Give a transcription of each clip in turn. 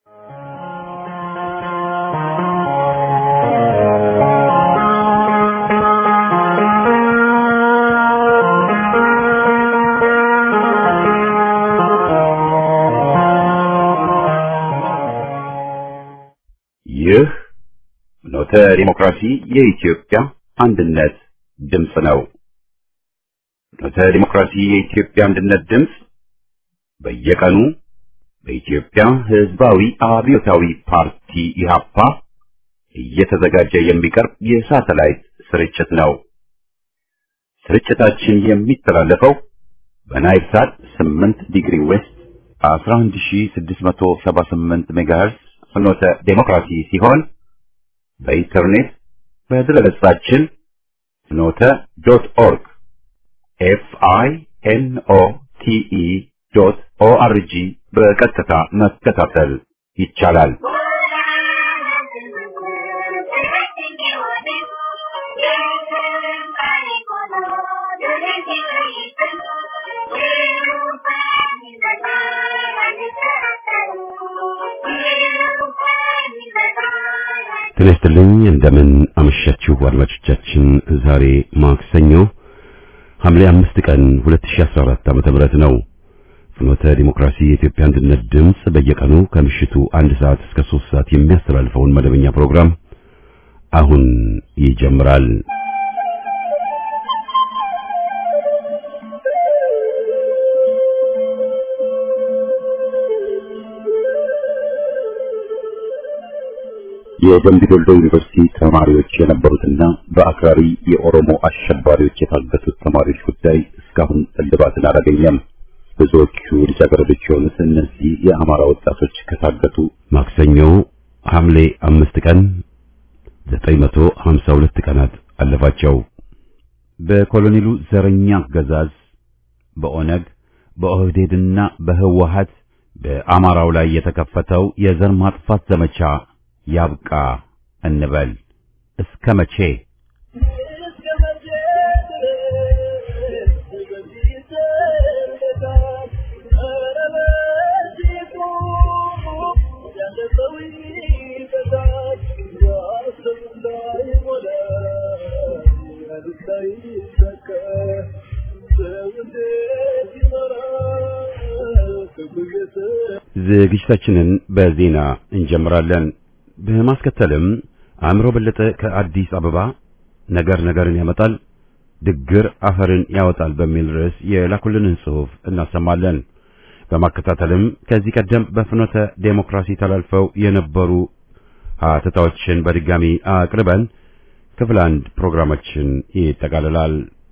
ይህ ኖተ ዲሞክራሲ የኢትዮጵያ አንድነት ድምፅ ነው። ኖተ ዲሞክራሲ የኢትዮጵያ አንድነት ድምፅ በየቀኑ በኢትዮጵያ ሕዝባዊ አብዮታዊ ፓርቲ ኢህአፓ እየተዘጋጀ የሚቀርብ የሳተላይት ስርጭት ነው። ስርጭታችን የሚተላለፈው በናይል ሳት 8 ዲግሪ ዌስት 11678 ሜጋሄርዝ ፍኖተ ዴሞክራሲ ሲሆን በኢንተርኔት በድረገጻችን ፍኖተ ዶት ኦርግ ኤፍ አይ ኤን ኦ ቲ ኢ ዶት ኦ አር ጂ በቀጥታ መከታተል ይቻላል። ጤና ይስጥልኝ እንደምን አመሻችሁ አድማጮቻችን። ዛሬ ማክሰኞ ሐምሌ አምስት ቀን 2014 ዓ.ም ነው። ፍኖተ ዲሞክራሲ የኢትዮጵያ አንድነት ድምፅ በየቀኑ ከምሽቱ አንድ ሰዓት እስከ ሶስት ሰዓት የሚያስተላልፈውን መደበኛ ፕሮግራም አሁን ይጀምራል። የደምቢ ዶሎ ዩኒቨርሲቲ ተማሪዎች የነበሩትና በአክራሪ የኦሮሞ አሸባሪዎች የታገቱት ተማሪዎች ጉዳይ እስካሁን እልባትን አላገኘም። ብዙዎቹ ልጃገረዶች የሆኑት እነዚህ የአማራ ወጣቶች ከታገቱ ማክሰኞ ሐምሌ አምስት ቀን 952 ቀናት አለፋቸው። በኮሎኔሉ ዘረኛ አገዛዝ በኦነግ በኦህዴድና በህወሀት በአማራው ላይ የተከፈተው የዘር ማጥፋት ዘመቻ ያብቃ እንበል። እስከ መቼ? ዝግጅታችንን በዜና እንጀምራለን። በማስከተልም አእምሮ በለጠ ከአዲስ አበባ ነገር ነገርን ያመጣል ድግር አፈርን ያወጣል በሚል ርዕስ የላኩልንን ጽሑፍ እናሰማለን። በማከታተልም ከዚህ ቀደም በፍኖተ ዴሞክራሲ ተላልፈው የነበሩ ሀተታዎችን በድጋሚ አቅርበን ክፍል አንድ ፕሮግራማችን ይጠቃልላል።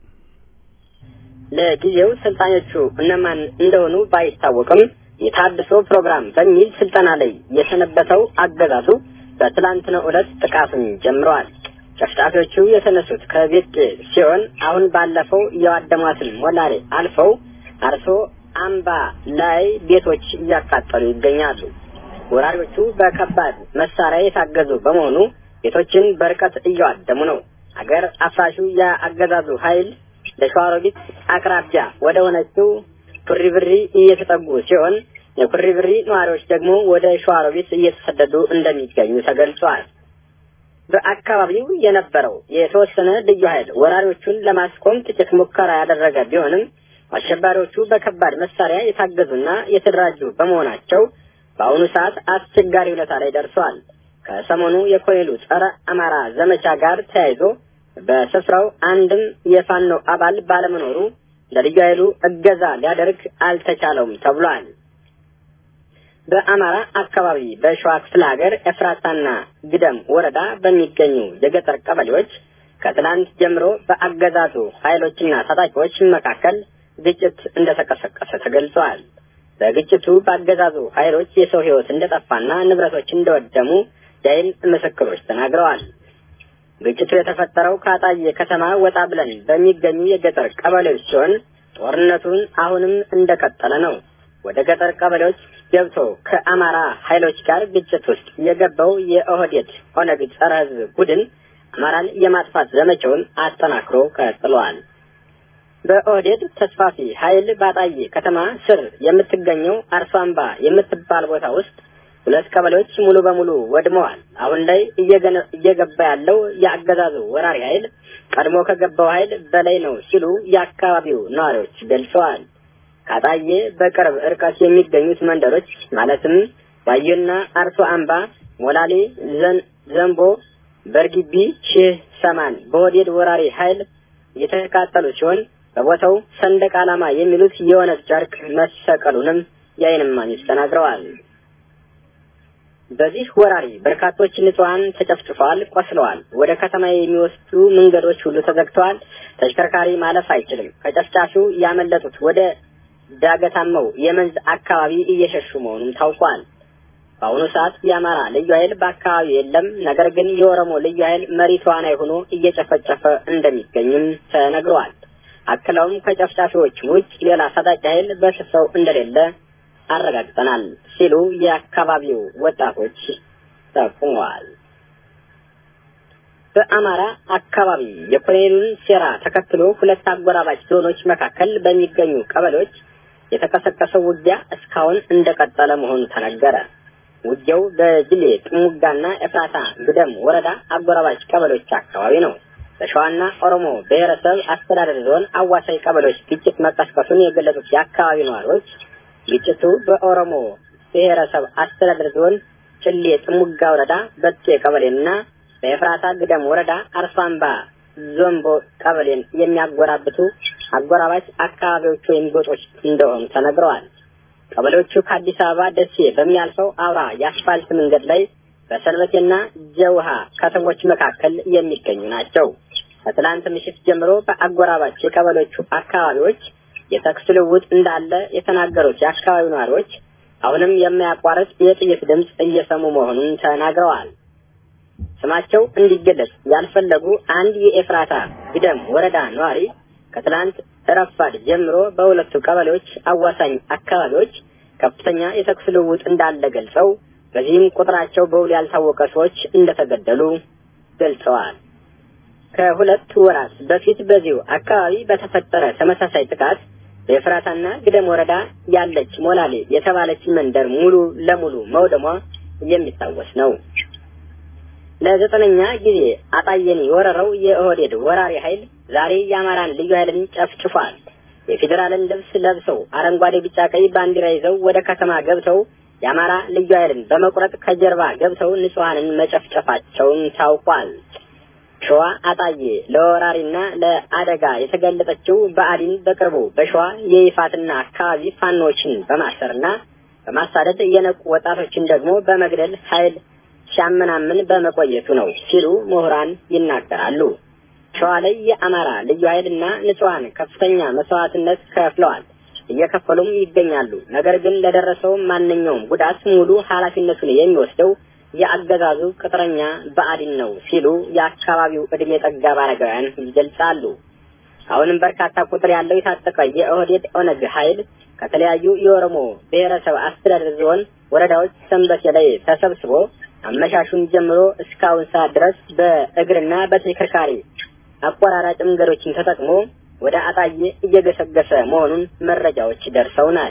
ለጊዜው ሰልጣኞቹ እነማን እንደሆኑ ባይታወቅም የታድሶ ፕሮግራም በሚል ስልጠና ላይ የሰነበተው አገዛዙ በትላንትናው ዕለት ጥቃቱን ጀምረዋል። ጨፍጫፊዎቹ የተነሱት ከቤት ሲሆን አሁን ባለፈው የዋደሟትን ሞላሌ አልፈው አርሶ አምባ ላይ ቤቶች እያቃጠሉ ይገኛሉ። ወራሪዎቹ በከባድ መሳሪያ የታገዙ በመሆኑ ቤቶችን በርቀት እያዋደሙ ነው። አገር አፍራሹ የአገዛዙ ኃይል ለሸዋሮቢት አቅራቢያ ወደ ሆነችው ኩሪብሪ እየተጠጉ ሲሆን የኩሪብሪ ነዋሪዎች ደግሞ ወደ ሸዋሮቢት እየተሰደዱ እንደሚገኙ ተገልጿል። በአካባቢው የነበረው የተወሰነ ልዩ ኃይል ወራሪዎቹን ለማስቆም ጥቂት ሙከራ ያደረገ ቢሆንም አሸባሪዎቹ በከባድ መሳሪያ የታገዙና የተደራጁ በመሆናቸው በአሁኑ ሰዓት አስቸጋሪ ሁኔታ ላይ ደርሰዋል። ከሰሞኑ የኮሎኔሉ ጸረ አማራ ዘመቻ ጋር ተያይዞ በስፍራው አንድም የፋኖ አባል ባለመኖሩ ለልዩ ኃይሉ እገዛ ሊያደርግ አልተቻለውም ተብሏል። በአማራ አካባቢ በሸዋ ክፍለ ሀገር ኤፍራታና ግደም ወረዳ በሚገኙ የገጠር ቀበሌዎች ከትናንት ጀምሮ በአገዛዙ ኃይሎችና ታጣቂዎች መካከል ግጭት እንደተቀሰቀሰ ተገልጿል። በግጭቱ በአገዛዙ ኃይሎች የሰው ሕይወት እንደጠፋና ንብረቶች እንደወደሙ የዓይን ምስክሮች ተናግረዋል። ግጭቱ የተፈጠረው ከአጣዬ ከተማ ወጣ ብለን በሚገኙ የገጠር ቀበሌዎች ሲሆን ጦርነቱን አሁንም እንደቀጠለ ነው። ወደ ገጠር ቀበሌዎች ገብቶ ከአማራ ኃይሎች ጋር ግጭት ውስጥ የገባው የኦህዴድ ኦነግ ጸረ ሕዝብ ቡድን አማራን የማጥፋት ዘመቻውን አጠናክሮ ቀጥሏል። በኦህዴድ ተስፋፊ ኃይል ባጣዬ ከተማ ስር የምትገኘው አርሶ አምባ የምትባል ቦታ ውስጥ ሁለት ቀበሌዎች ሙሉ በሙሉ ወድመዋል። አሁን ላይ እየገባ ያለው የአገዛዙ ወራሪ ኃይል ቀድሞ ከገባው ኃይል በላይ ነው ሲሉ የአካባቢው ነዋሪዎች ገልጸዋል። ካጣዬ በቅርብ ርቀት የሚገኙት መንደሮች ማለትም ባየና አርሶ አምባ፣ ሞላሌ፣ ዘንቦ፣ በርጊቢ፣ ሺህ ሰማን በወዴድ ወራሪ ኃይል የተቃጠሉ ሲሆን በቦታው ሰንደቅ ዓላማ የሚሉት የኦነግ ጨርቅ መሰቀሉንም የዓይን እማኞች ተናግረዋል። በዚህ ወራሪ በርካቶች ንጹሐን ተጨፍጭፈዋል፣ ቆስለዋል። ወደ ከተማ የሚወስዱ መንገዶች ሁሉ ተዘግተዋል። ተሽከርካሪ ማለፍ አይችልም። ከጨፍጫፊው ያመለጡት ወደ ዳገታማው የመንዝ አካባቢ እየሸሹ መሆኑም ታውቋል። በአሁኑ ሰዓት የአማራ ልዩ ኃይል በአካባቢው የለም። ነገር ግን የኦሮሞ ልዩ ኃይል መሪ ተዋናይ ሆኖ እየጨፈጨፈ እንደሚገኝም ተነግሯል። አክለውም ከጨፍጫፊዎች ውጭ ሌላ ታጣቂ ኃይል በስፍራው እንደሌለ አረጋግጠናል ሲሉ የአካባቢው ወጣቶች ጠቁመዋል። በአማራ አካባቢ የኮሎኔሉን ሴራ ተከትሎ ሁለት አጎራባች ዞኖች መካከል በሚገኙ ቀበሌዎች የተቀሰቀሰው ውጊያ እስካሁን እንደቀጠለ መሆኑ ተነገረ። ውጊያው በጅሌ ጥሙጋና ኤፍራታ ግደም ወረዳ አጎራባች ቀበሌዎች አካባቢ ነው። በሸዋና ኦሮሞ ብሔረሰብ አስተዳደር ዞን አዋሳኝ ቀበሌዎች ግጭት መቀስቀሱን የገለጹት የአካባቢ ነዋሪዎች ግጭቱ በኦሮሞ ብሔረሰብ አስተዳደር ዞን ጭሌ ጥሙጋ ወረዳ በቴ ቀበሌና በኤፍራታ ግደም ወረዳ አርሷምባ ዞንቦ ቀበሌን የሚያጎራብቱ አጎራባች አካባቢዎቹ ወይም ጎጦች እንደሆኑ ተነግረዋል። ቀበሌዎቹ ከአዲስ አበባ ደሴ በሚያልፈው አውራ የአስፋልት መንገድ ላይ በሰንበቴና ጀውሃ ከተሞች መካከል የሚገኙ ናቸው። ከትላንት ምሽት ጀምሮ በአጎራባች የቀበሌዎቹ አካባቢዎች የተኩስ ልውውጥ እንዳለ የተናገሩት የአካባቢው ነዋሪዎች አሁንም የማያቋርጥ የጥይት ድምፅ እየሰሙ መሆኑን ተናግረዋል። ስማቸው እንዲገለጽ ያልፈለጉ አንድ የኤፍራታ ግደም ወረዳ ነዋሪ ከትላንት ረፋድ ጀምሮ በሁለቱ ቀበሌዎች አዋሳኝ አካባቢዎች ከፍተኛ የተኩስ ልውውጥ እንዳለ ገልጸው በዚህም ቁጥራቸው በውል ያልታወቀ ሰዎች እንደተገደሉ ገልጸዋል። ከሁለት ወራት በፊት በዚሁ አካባቢ በተፈጠረ ተመሳሳይ ጥቃት በኤፍራታና ግደም ወረዳ ያለች ሞላሌ የተባለች መንደር ሙሉ ለሙሉ መውደሟ የሚታወስ ነው። ለዘጠነኛ ጊዜ አጣየን የወረረው የኦህዴድ ወራሪ ኃይል ዛሬ የአማራን ልዩ ኃይልን ጨፍጭፏል። የፌዴራልን ልብስ ለብሰው አረንጓዴ፣ ቢጫ፣ ቀይ ባንዲራ ይዘው ወደ ከተማ ገብተው የአማራ ልዩ ኃይልን በመቁረጥ ከጀርባ ገብተው ንጹሐንን መጨፍጨፋቸውን ታውቋል። ሸዋ አጣዬ ለወራሪና ለአደጋ የተገለጠችው በአዲን በቅርቡ በሸዋ የይፋትና አካባቢ ፋኖችን በማሰርና በማሳደድ የነቁ ወጣቶችን ደግሞ በመግደል ኃይል ሲያመናምን በመቆየቱ ነው ሲሉ ምሁራን ይናገራሉ። ሸዋ ላይ የአማራ ልዩ ኃይልና ንጹሐን ከፍተኛ መስዋዕትነት ከፍለዋል፣ እየከፈሉም ይገኛሉ። ነገር ግን ለደረሰው ማንኛውም ጉዳት ሙሉ ኃላፊነቱን የሚወስደው የአገዛዙ ቅጥረኛ ብአዴን ነው ሲሉ የአካባቢው ዕድሜ ጠጋብ አረጋውያን ይገልጻሉ። አሁንም በርካታ ቁጥር ያለው የታጠቀ የኦህዴድ ኦነግ ኃይል ከተለያዩ የኦሮሞ ብሔረሰብ አስተዳደር ዞን ወረዳዎች ሰንበቴ ላይ ተሰብስቦ አመሻሹን ጀምሮ እስካሁን ሰዓት ድረስ በእግርና በተሽከርካሪ አቆራራጭ መንገዶችን ተጠቅሞ ወደ አጣዬ እየገሰገሰ መሆኑን መረጃዎች ደርሰውናል።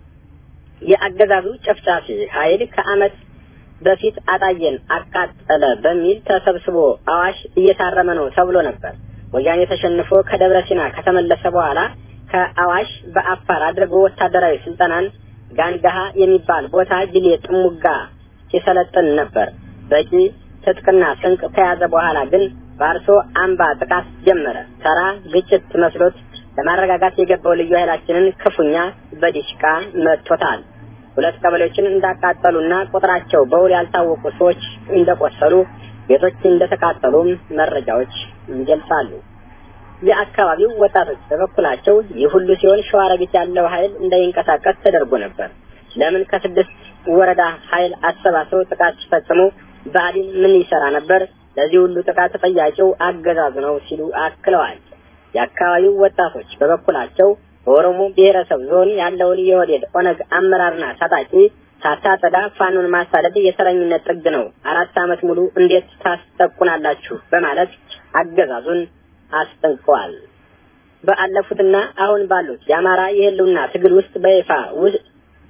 የአገዛዙ ጨፍጫፊ ኃይል ከዓመት በፊት አጣዬን አቃጠለ በሚል ተሰብስቦ አዋሽ እየታረመ ነው ተብሎ ነበር። ወያኔ ተሸንፎ ከደብረ ሲና ከተመለሰ በኋላ ከአዋሽ በአፋር አድርጎ ወታደራዊ ስልጠናን ጋንጋሃ የሚባል ቦታ ጅሌ ጥሙጋ ሲሰለጥን ነበር። በቂ ትጥቅና ስንቅ ከያዘ በኋላ ግን በአርሶ አምባ ጥቃት ጀመረ። ተራ ግጭት መስሎት ለማረጋጋት የገባው ልዩ ኃይላችንን ክፉኛ በዲሽቃ መጥቶታል። ሁለት ቀበሌዎችን እንዳቃጠሉና ቁጥራቸው በውል ያልታወቁ ሰዎች እንደቆሰሉ፣ ቤቶች እንደተቃጠሉም መረጃዎች ይገልጻሉ። የአካባቢው ወጣቶች በበኩላቸው ይህ ሁሉ ሲሆን ሸዋሮቢት ያለው ኃይል እንዳይንቀሳቀስ ተደርጎ ነበር። ለምን ከስድስት ወረዳ ኃይል አሰባስበው ጥቃት ሲፈጽሙ ብአዴን ምን ይሰራ ነበር? ለዚህ ሁሉ ጥቃት ተጠያቂው አገዛዙ ነው ሲሉ አክለዋል። የአካባቢው ወጣቶች በበኩላቸው በኦሮሞ ብሔረሰብ ዞን ያለውን የኦህዴድ ኦነግ አመራርና ታጣቂ ሳታጸዳ ፋኖን ማሳደድ የሰረኝነት ጥግ ነው፣ አራት ዓመት ሙሉ እንዴት ታስጠቁናላችሁ? በማለት አገዛዙን አስጠንቅቀዋል። በአለፉትና አሁን ባሉት የአማራ የህልውና ትግል ውስጥ በይፋ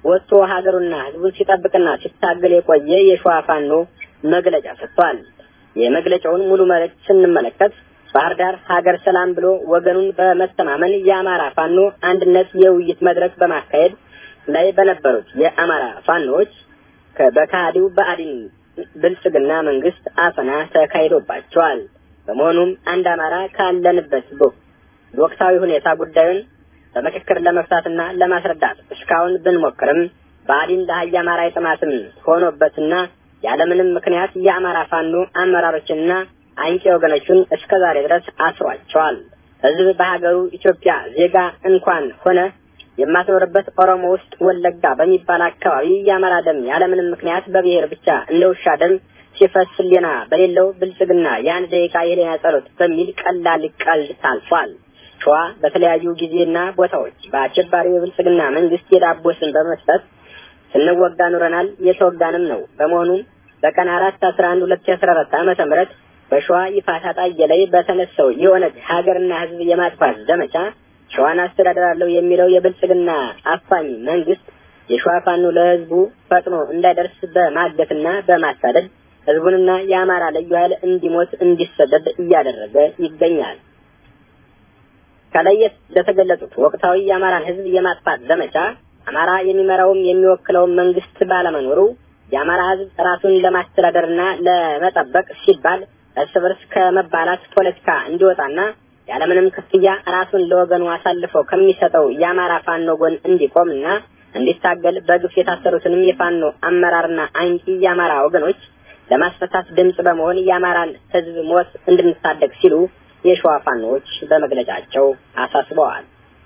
ወጥቶ ሀገሩና ህዝቡን ሲጠብቅና ሲታገል የቆየ የሸዋ ፋኖ መግለጫ ሰጥቷል። የመግለጫውን ሙሉ መልእክት ስንመለከት ባህር ዳር ሀገር ሰላም ብሎ ወገኑን በመተማመን የአማራ ፋኖ አንድነት የውይይት መድረክ በማካሄድ ላይ በነበሩት የአማራ ፋኖዎች በካሃዲው በአዲን ብልጽግና መንግስት አፈና ተካሂዶባቸዋል። በመሆኑም አንድ አማራ ካለንበት ወቅታዊ ሁኔታ ጉዳዩን በምክክር ለመፍታትና ለማስረዳት እስካሁን ብንሞክርም ብአዴን ለሀያ አማራ የጥማትም ሆኖበትና ያለምንም ምክንያት የአማራ ፋኖ አመራሮችንና አንቂ ወገኖቹን እስከ ዛሬ ድረስ አስሯቸዋል። ህዝብ በሀገሩ ኢትዮጵያ ዜጋ እንኳን ሆነ የማትኖርበት ኦሮሞ ውስጥ ወለጋ በሚባል አካባቢ የአማራ ደም ያለምንም ምክንያት በብሔር ብቻ እንደ ውሻ ደም ሲፈስ ሌና በሌለው ብልጽግና የአንድ ደቂቃ የህሊና ጸሎት በሚል ቀላል ቀልድ ታልፏል። ሸዋ በተለያዩ ጊዜና ቦታዎች በአሸባሪው የብልጽግና መንግስት የዳቦ ስም በመስጠት ስንወጋ ኑረናል፣ የተወጋንም ነው። በመሆኑም በቀን አራት አስራ አንድ ሁለት ሺ አስራ አራት ዓመተ ምህረት በሸዋ ይፋት አጣዬ ላይ በተነሳው የኦነግ ሀገርና ህዝብ የማጥፋት ዘመቻ ሸዋን አስተዳደራለሁ የሚለው የብልጽግና አፋኝ መንግስት የሸዋ ፋኖ ለህዝቡ ፈጥኖ እንዳይደርስ በማገትና በማሳደድ ህዝቡንና የአማራ ልዩ ኃይል እንዲሞት እንዲሰደድ እያደረገ ይገኛል። ከላይ ለተገለጹት ወቅታዊ የአማራን ህዝብ የማጥፋት ዘመቻ አማራ የሚመራውም የሚወክለውም መንግስት ባለመኖሩ የአማራ ህዝብ ራሱን ለማስተዳደርና ለመጠበቅ ሲባል እርስ በርስ ከመባላት ፖለቲካ እንዲወጣና ያለምንም ክፍያ ራሱን ለወገኑ አሳልፈው ከሚሰጠው የአማራ ፋኖ ጎን እንዲቆምና እንዲታገል በግፍ የታሰሩትንም የፋኖ አመራርና አንቂ የአማራ ወገኖች ለማስፈታት ድምጽ በመሆን የአማራን ህዝብ ሞት እንድንታደግ ሲሉ የሸዋ ፋኖዎች በመግለጫቸው አሳስበዋል።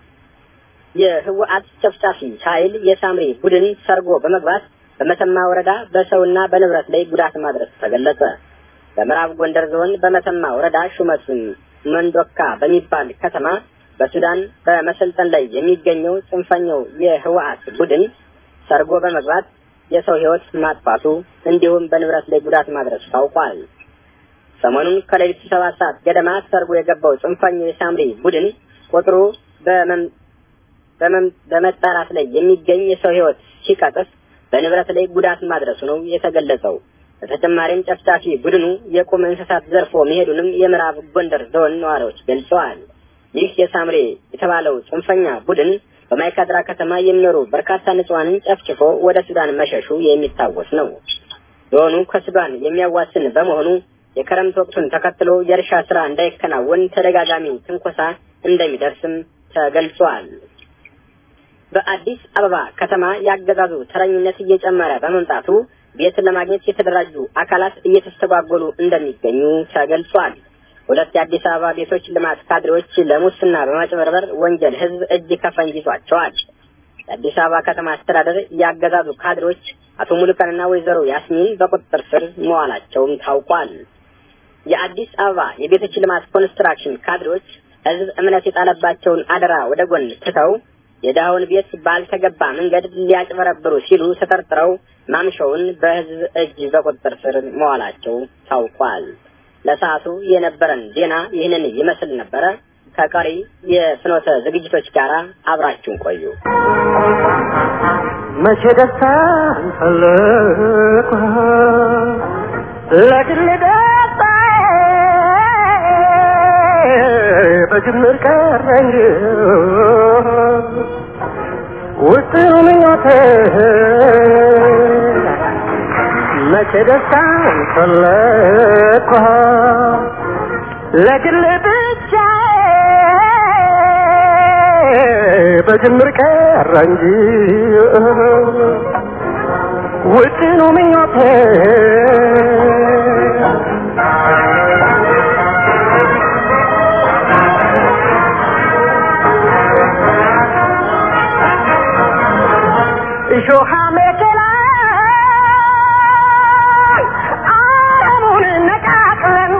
የህወሓት ጨፍጫፊ ኃይል የሳምሪ ቡድን ሰርጎ በመግባት በመተማ ወረዳ በሰውና በንብረት ላይ ጉዳት ማድረስ ተገለጸ። በምዕራብ ጎንደር ዞን በመተማ ወረዳ ሹመቱን መንዶካ በሚባል ከተማ በሱዳን በመሰልጠን ላይ የሚገኘው ጽንፈኛው የህወሓት ቡድን ሰርጎ በመግባት የሰው ህይወት ማጥፋቱ እንዲሁም በንብረት ላይ ጉዳት ማድረሱ ታውቋል። ሰሞኑን ከሌሊቱ ሰባት ሰዓት ገደማ ሰርጎ የገባው ጽንፈኛው የሳምሪ ቡድን ቁጥሩ በመጣራት ላይ የሚገኝ የሰው ህይወት ሲቀጥፍ በንብረት ላይ ጉዳት ማድረሱ ነው የተገለጸው። በተጨማሪም ጨፍጫፊ ቡድኑ የቁም እንስሳት ዘርፎ መሄዱንም የምዕራብ ጎንደር ዞን ነዋሪዎች ገልጸዋል። ይህ የሳምሬ የተባለው ጽንፈኛ ቡድን በማይካድራ ከተማ የሚኖሩ በርካታ ንጹሐንን ጨፍጭፎ ወደ ሱዳን መሸሹ የሚታወስ ነው። ዞኑ ከሱዳን የሚያዋስን በመሆኑ የክረምት ወቅቱን ተከትሎ የእርሻ ስራ እንዳይከናወን ተደጋጋሚ ትንኮሳ እንደሚደርስም ተገልጿል። በአዲስ አበባ ከተማ ያገዛዙ ተረኝነት እየጨመረ በመምጣቱ ቤት ለማግኘት የተደራጁ አካላት እየተስተጓጎሉ እንደሚገኙ ተገልጿል። ሁለት የአዲስ አበባ ቤቶች ልማት ካድሬዎች ለሙስና በማጭበርበር ወንጀል ህዝብ እጅ ከፈንጅ ይዟቸዋል። የአዲስ አበባ ከተማ አስተዳደር ያገዛዙ ካድሬዎች አቶ ሙሉቀንና ወይዘሮ ያስሚን በቁጥጥር ስር መዋላቸውም ታውቋል። የአዲስ አበባ የቤቶች ልማት ኮንስትራክሽን ካድሬዎች ህዝብ እምነት የጣለባቸውን አደራ ወደ ጎን ትተው የድሃውን ቤት ባልተገባ መንገድ ሊያጭበረብሩ ሲሉ ተጠርጥረው ማምሻውን በህዝብ እጅ በቁጥጥር ስር መዋላቸው ታውቋል። ለሰዓቱ የነበረን ዜና ይህንን ይመስል ነበረ። ከቀሪ የፍኖተ ዝግጅቶች ጋር አብራችሁን ቆዩ። መቼ ደስታ ፈለኩ ለግል ደስታ በጅምር ቀረኝ ውጥኑ ምኞቴ መቼ ደስታ ፈለኩ ለግል ብቻ በጅምር ቀረ እንጂ ውጥኑ ምኞቴ እሾሃ መከላ አረሙን ነቃቅለን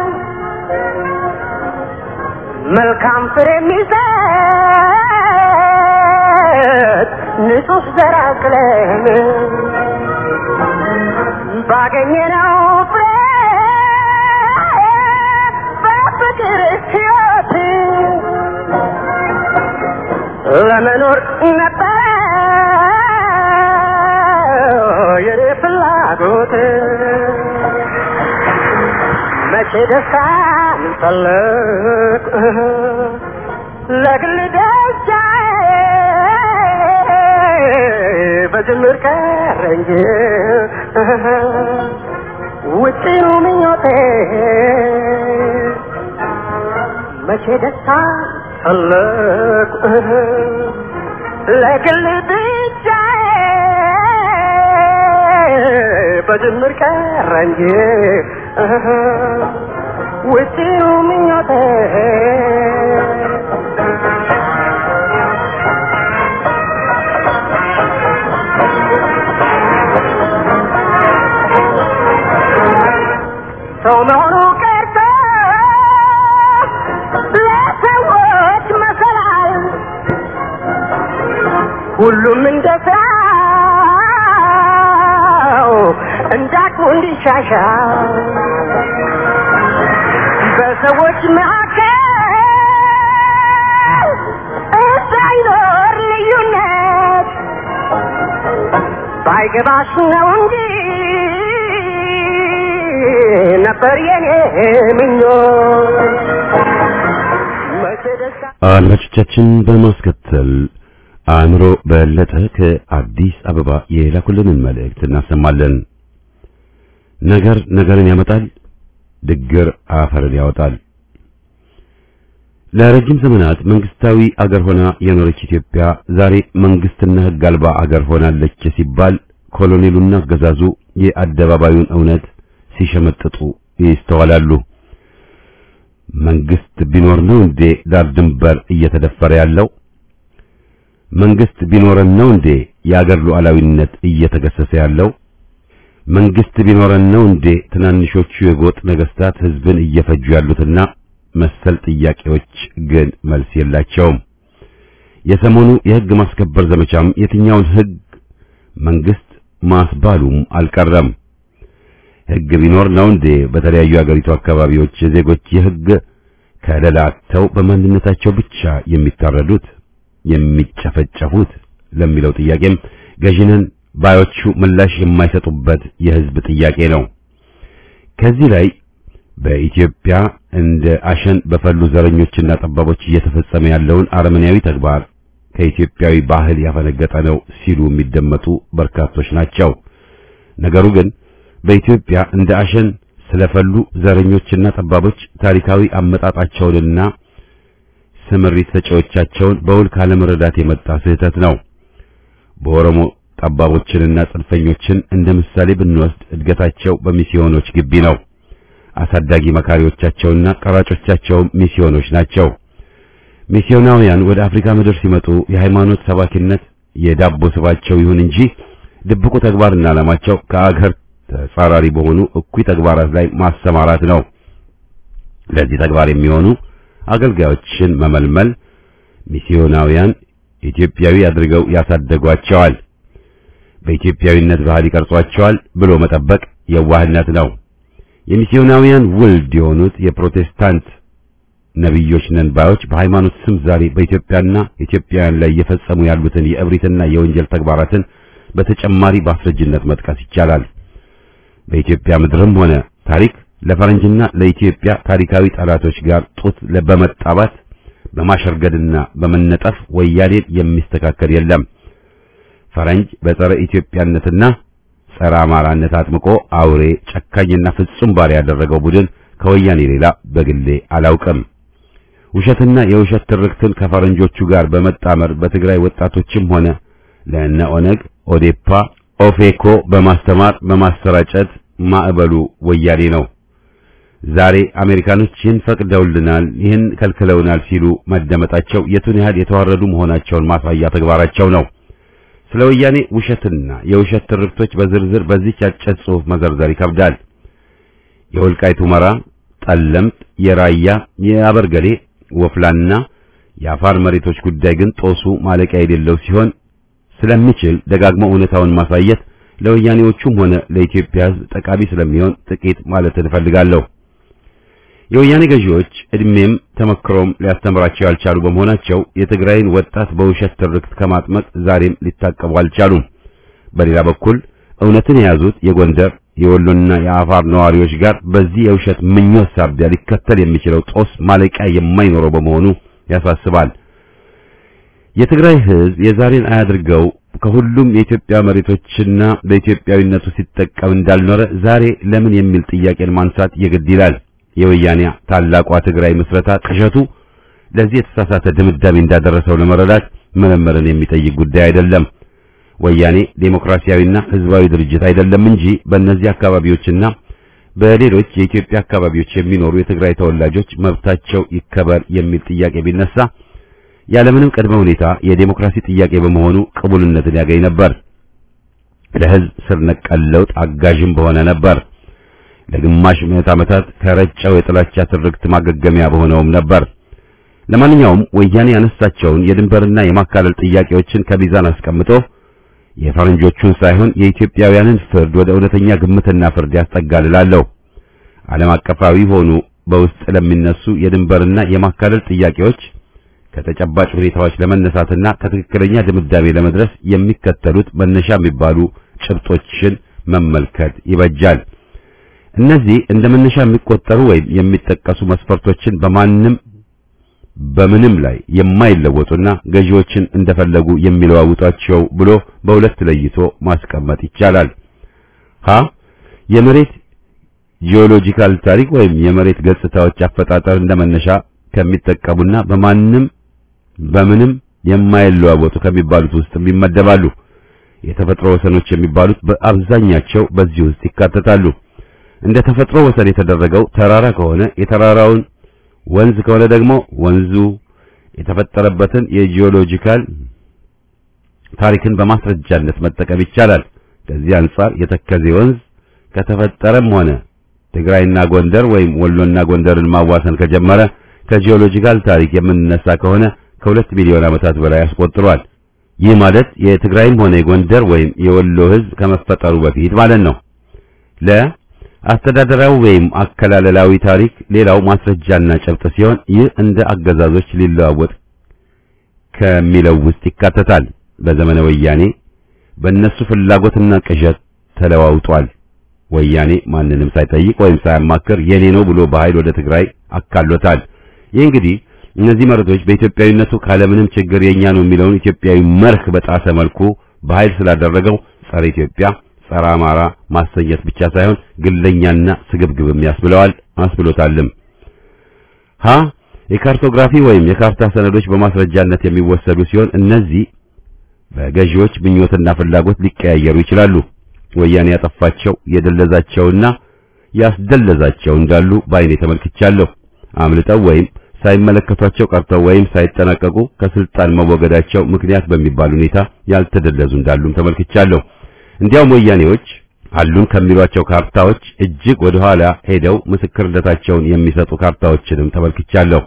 መልካም ፍሬ የሚሰጥ ንጹህ ዘር አቅለን ባገኘነው ፍሬ በፍቅር ሕይወት ለመኖር ነበር የኔ ፍላጎት መቼ ደስታን ፈለግ ለግል ደስታዬ በጅምር ቀረ እንጂ ውጪኑ ምኞቴ መቼ ደስታ ፈለግ ለግል ብቻዬ በጅምር ቀረ እንጂ ውጪኑ ምኞቴ ሰው መሆኑ ቀርቶ ለሰዎች መሰላል ሁሉም እንደ ስራው እንዳቅሙ እንዲሻሻል በሰዎች መካከል እንዳይኖር ልዩነት ባይገባሽ ነው እንጂ ነበር የኔ ምኞት መቼ ደስታ አድማጮቻችን በማስከተል አእምሮ በለጠ ከአዲስ አበባ የላኩልንን መልእክት እናሰማለን። ነገር ነገርን ያመጣል፣ ድግር አፈርን ያወጣል። ለረጅም ዘመናት መንግስታዊ አገር ሆና የኖረች ኢትዮጵያ ዛሬ መንግስትና ሕግ አልባ አገር ሆናለች ሲባል ኮሎኔሉና አገዛዙ የአደባባዩን እውነት ሲሸመጥጡ ይስተዋላሉ። መንግስት ቢኖር ነው እንዴ ዳር ድንበር እየተደፈረ ያለው? መንግስት ቢኖረን ነው እንዴ የአገር ሉዓላዊነት እየተገሰሰ ያለው? መንግስት ቢኖረን ነው እንዴ ትናንሾቹ የጎጥ ነገስታት ህዝብን እየፈጁ ያሉትና መሰል ጥያቄዎች ግን መልስ የላቸውም። የሰሞኑ የህግ ማስከበር ዘመቻም የትኛውን ህግ መንግስት ማስባሉም አልቀረም። ህግ ቢኖር ነው እንዴ በተለያዩ የአገሪቱ አካባቢዎች ዜጎች የህግ ከለላ አጥተው በማንነታቸው ብቻ የሚታረዱት የሚጨፈጨፉት ለሚለው ጥያቄም ገዢነን ባዮቹ ምላሽ የማይሰጡበት የህዝብ ጥያቄ ነው። ከዚህ ላይ በኢትዮጵያ እንደ አሸን በፈሉ ዘረኞችና ጠባቦች እየተፈጸመ ያለውን አረመኔያዊ ተግባር ከኢትዮጵያዊ ባህል ያፈነገጠ ነው ሲሉ የሚደመጡ በርካቶች ናቸው። ነገሩ ግን በኢትዮጵያ እንደ አሸን ስለፈሉ ዘረኞችና ጠባቦች ታሪካዊ አመጣጣቸውንና ስምሪት ሰጪዎቻቸውን በውል ካለመረዳት የመጣ ስህተት ነው። በኦሮሞ ጠባቦችንና ጽንፈኞችን እንደ ምሳሌ ብንወስድ እድገታቸው በሚስዮኖች ግቢ ነው። አሳዳጊ መካሪዎቻቸውና ቀራጮቻቸውም ሚስዮኖች ናቸው። ሚስዮናውያን ወደ አፍሪካ ምድር ሲመጡ የሃይማኖት ሰባኪነት የዳቦ ስባቸው ይሁን እንጂ ድብቁ ተግባርና ዓላማቸው ከአገር ተጻራሪ በሆኑ እኩይ ተግባራት ላይ ማሰማራት ነው። ለዚህ ተግባር የሚሆኑ አገልጋዮችን መመልመል ሚስዮናውያን ኢትዮጵያዊ አድርገው ያሳደጓቸዋል። በኢትዮጵያዊነት ባህል ይቀርጿቸዋል ብሎ መጠበቅ የዋህነት ነው። የሚስዮናውያን ውልድ የሆኑት የፕሮቴስታንት ነቢዮች ነን ባዮች በሃይማኖት ስም ዛሬ በኢትዮጵያና ኢትዮጵያውያን ላይ እየፈጸሙ ያሉትን የእብሪትና የወንጀል ተግባራትን በተጨማሪ በአስረጅነት መጥቀስ ይቻላል። በኢትዮጵያ ምድርም ሆነ ታሪክ ለፈረንጅና ለኢትዮጵያ ታሪካዊ ጠላቶች ጋር ጡት በመጣባት በማሸርገድና በመነጠፍ ወያኔን የሚስተካከል የለም። ፈረንጅ በጸረ ኢትዮጵያነትና ጸረ አማራነት አጥምቆ አውሬ ጨካኝና ፍጹም ባሪያ ያደረገው ቡድን ከወያኔ ሌላ በግሌ አላውቅም። ውሸትና የውሸት ትርክትን ከፈረንጆቹ ጋር በመጣመር በትግራይ ወጣቶችም ሆነ ለእነ ኦነግ፣ ኦዴፓ፣ ኦፌኮ በማስተማር በማሰራጨት ማዕበሉ ወያኔ ነው። ዛሬ አሜሪካኖች ይህን ፈቅደውልናል፣ ይህን ከልክለውናል ሲሉ መደመጣቸው የቱን ያህል የተዋረዱ መሆናቸውን ማሳያ ተግባራቸው ነው። ስለ ወያኔ ውሸትና የውሸት ትርክቶች በዝርዝር በዚህ አጭር ጽሑፍ መዘርዘር ይከብዳል። የወልቃይት ሁመራ፣ ጠለምት፣ የራያ፣ የአበርገሌ፣ ወፍላና የአፋር መሬቶች ጉዳይ ግን ጦሱ ማለቂያ የሌለው ሲሆን ስለሚችል ደጋግሞ እውነታውን ማሳየት ለወያኔዎቹም ሆነ ለኢትዮጵያ ሕዝብ ጠቃሚ ስለሚሆን ጥቂት ማለት እንፈልጋለሁ። የወያኔ ገዢዎች እድሜም ተመክሮም ሊያስተምራቸው ያልቻሉ በመሆናቸው የትግራይን ወጣት በውሸት ትርክት ከማጥመቅ ዛሬም ሊታቀቡ አልቻሉም። በሌላ በኩል እውነትን የያዙት የጎንደር የወሎና የአፋር ነዋሪዎች ጋር በዚህ የውሸት ምኞት ሳቢያ ሊከተል የሚችለው ጦስ ማለቂያ የማይኖረው በመሆኑ ያሳስባል። የትግራይ ሕዝብ የዛሬን አያድርገው ከሁሉም የኢትዮጵያ መሬቶችና በኢትዮጵያዊነቱ ሲጠቀም እንዳልኖረ ዛሬ ለምን የሚል ጥያቄን ማንሳት የግድ ይላል። የወያኔ ታላቋ ትግራይ ምስረታ ቅዠቱ ለዚህ የተሳሳተ ድምዳሜ እንዳደረሰው ለመረዳት ምርምርን የሚጠይቅ ጉዳይ አይደለም። ወያኔ ዴሞክራሲያዊና ህዝባዊ ድርጅት አይደለም እንጂ በእነዚህ አካባቢዎችና በሌሎች የኢትዮጵያ አካባቢዎች የሚኖሩ የትግራይ ተወላጆች መብታቸው ይከበር የሚል ጥያቄ ቢነሳ ያለምንም ቅድመ ሁኔታ የዴሞክራሲ ጥያቄ በመሆኑ ቅቡልነትን ያገኝ ነበር። ለህዝብ ስር ነቀል ለውጥ አጋዥም በሆነ ነበር። ለግማሽ ምዕት ዓመታት ከረጨው የጥላቻ ትርክት ማገገሚያ በሆነውም ነበር። ለማንኛውም ወያኔ ያነሳቸውን የድንበርና የማካለል ጥያቄዎችን ከሚዛን አስቀምጦ የፈረንጆቹን ሳይሆን የኢትዮጵያውያንን ፍርድ ወደ እውነተኛ ግምትና ፍርድ ያስጠጋልላለሁ። ዓለም አቀፋዊ ሆኑ በውስጥ ለሚነሱ የድንበርና የማካለል ጥያቄዎች ከተጨባጭ ሁኔታዎች ለመነሳትና ከትክክለኛ ድምዳሜ ለመድረስ የሚከተሉት መነሻ የሚባሉ ጭብጦችን መመልከት ይበጃል። እነዚህ እንደ መነሻ የሚቆጠሩ ወይም የሚጠቀሱ መስፈርቶችን በማንም በምንም ላይ የማይለወጡና ገዢዎችን እንደፈለጉ የሚለዋውጧቸው ብሎ በሁለት ለይቶ ማስቀመጥ ይቻላል። ሀ የመሬት ጂኦሎጂካል ታሪክ ወይም የመሬት ገጽታዎች አፈጣጠር እንደመነሻ ከሚጠቀሙና በማንም በምንም የማይለዋወጡ ከሚባሉት ውስጥ ይመደባሉ። የተፈጥሮ ወሰኖች የሚባሉት በአብዛኛቸው በዚህ ውስጥ ይካተታሉ። እንደ ተፈጥሮ ወሰን የተደረገው ተራራ ከሆነ የተራራውን ወንዝ ከሆነ ደግሞ ወንዙ የተፈጠረበትን የጂኦሎጂካል ታሪክን በማስረጃነት መጠቀም ይቻላል። ከዚህ አንጻር የተከዜ ወንዝ ከተፈጠረም ሆነ ትግራይና ጎንደር ወይም ወሎና ጎንደርን ማዋሰን ከጀመረ ከጂኦሎጂካል ታሪክ የምንነሳ ከሆነ ከሁለት ሚሊዮን ዓመታት በላይ አስቆጥሯል። ይህ ማለት የትግራይም ሆነ የጎንደር ወይም የወሎ ሕዝብ ከመፈጠሩ በፊት ማለት ነው። ለ አስተዳደራዊ ወይም አከላለላዊ ታሪክ ሌላው ማስረጃና ጨብጥ ሲሆን ይህ እንደ አገዛዞች ሊለዋወጥ ከሚለው ውስጥ ይካተታል። በዘመነ ወያኔ በእነሱ ፍላጎትና ቅዠት ተለዋውጧል። ወያኔ ማንንም ሳይጠይቅ ወይም ሳያማክር የኔ ነው ብሎ በኃይል ወደ ትግራይ አካሎታል። ይህ እንግዲህ እነዚህ መሬቶች በኢትዮጵያዊነቱ ካለምንም ችግር የኛ ነው የሚለውን ኢትዮጵያዊ መርህ በጣሰ መልኩ በኃይል ስላደረገው ጸረ ኢትዮጵያ ጸረ አማራ ማሰኘት ብቻ ሳይሆን ግለኛና ስግብግብም ያስብለዋል አስብሎታልም። ሀ የካርቶግራፊ ወይም የካርታ ሰነዶች በማስረጃነት የሚወሰዱ ሲሆን እነዚህ በገዢዎች ምኞትና ፍላጎት ሊቀያየሩ ይችላሉ። ወያኔ ያጠፋቸው የደለዛቸውና ያስደለዛቸው እንዳሉ በዓይኔ ተመልክቻለሁ። አምልጠው ወይም ሳይመለከቷቸው ቀርተው ወይም ሳይጠናቀቁ ከስልጣን መወገዳቸው ምክንያት በሚባል ሁኔታ ያልተደለዙ እንዳሉም ተመልክቻለሁ። እንዲያውም ወያኔዎች አሉን ከሚሏቸው ካርታዎች እጅግ ወደ ኋላ ሄደው ምስክርነታቸውን የሚሰጡ ካርታዎችንም ተመልክቻለሁ።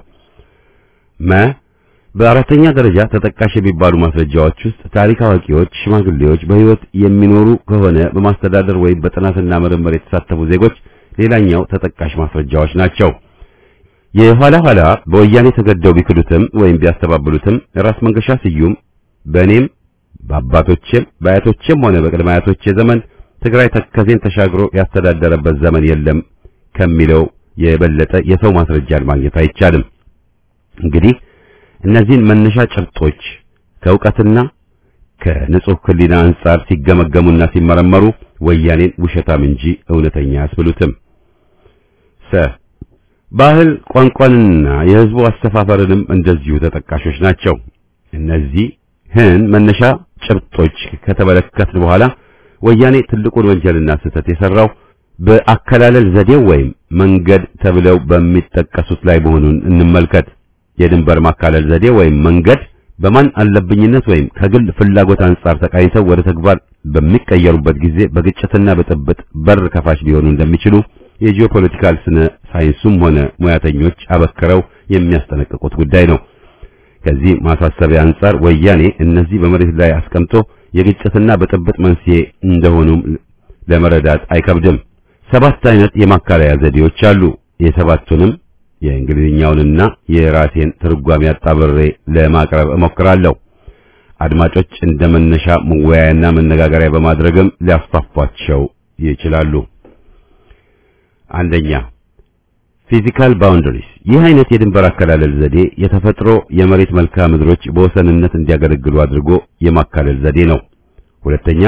መ በአራተኛ ደረጃ ተጠቃሽ የሚባሉ ማስረጃዎች ውስጥ ታሪክ አዋቂዎች፣ ሽማግሌዎች በሕይወት የሚኖሩ ከሆነ በማስተዳደር ወይም በጥናትና ምርምር የተሳተፉ ዜጎች ሌላኛው ተጠቃሽ ማስረጃዎች ናቸው። የኋላ ኋላ በወያኔ ተገደው ቢክዱትም ወይም ቢያስተባብሉትም ራስ መንገሻ ስዩም በእኔም በአባቶቼም በአያቶቼም ሆነ በቅድመ አያቶቼ ዘመን ትግራይ ተከዜን ተሻግሮ ያስተዳደረበት ዘመን የለም ከሚለው የበለጠ የሰው ማስረጃን ማግኘት አይቻልም። እንግዲህ እነዚህን መነሻ ጭብጦች ከእውቀትና ከንጹህ ሕሊና አንጻር ሲገመገሙና ሲመረመሩ ወያኔን ውሸታም እንጂ እውነተኛ አያስብሉትም። ሰ ባህል ቋንቋንና የሕዝቡ አሰፋፈርንም እንደዚሁ ተጠቃሾች ናቸው። እነዚህ ህን መነሻ ጭብጦች ከተመለከትን በኋላ ወያኔ ትልቁን ወንጀልና ስህተት የሰራው በአከላለል ዘዴው ወይም መንገድ ተብለው በሚጠቀሱት ላይ መሆኑን እንመልከት። የድንበር ማካለል ዘዴ ወይም መንገድ በማን አለብኝነት ወይም ከግል ፍላጎት አንጻር ተቃኝተው ወደ ተግባር በሚቀየሩበት ጊዜ በግጭትና በጥብጥ በር ከፋች ሊሆኑ እንደሚችሉ የጂኦፖለቲካል ስነ ሳይንሱም ሆነ ሙያተኞች አበክረው የሚያስጠነቅቁት ጉዳይ ነው። ከዚህ ማሳሰቢያ አንጻር ወያኔ እነዚህ በመሬት ላይ አስቀምጦ የግጭትና በጥብጥ መንስኤ እንደሆኑም ለመረዳት አይከብድም። ሰባት አይነት የማካለያ ዘዴዎች አሉ። የሰባቱንም የእንግሊዝኛውንና የራሴን ትርጓሜ አጣብሬ ለማቅረብ እሞክራለሁ። አድማጮች እንደ መነሻ መወያያና መነጋገሪያ በማድረግም ሊያስፋፏቸው ይችላሉ። አንደኛ ፊዚካል ባውንደሪስ። ይህ አይነት የድንበር አከላለል ዘዴ የተፈጥሮ የመሬት መልክዓ ምድሮች በወሰንነት እንዲያገለግሉ አድርጎ የማካለል ዘዴ ነው። ሁለተኛ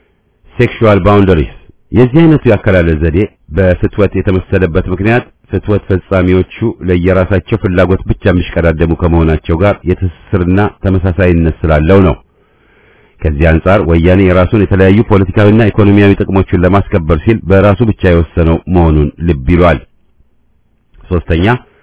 ሴክሹዋል ባውንደሪስ። የዚህ አይነቱ የአከላለል ዘዴ በፍትወት የተመሰለበት ምክንያት ፍትወት ፈጻሚዎቹ ለየራሳቸው ፍላጎት ብቻ የሚሽቀዳደሙ ከመሆናቸው ጋር የትስስርና ተመሳሳይነት ስላለው ነው። ከዚህ አንጻር ወያኔ የራሱን የተለያዩ ፖለቲካዊና ኢኮኖሚያዊ ጥቅሞችን ለማስከበር ሲል በራሱ ብቻ የወሰነው መሆኑን ልብ ይሏል። ሶስተኛ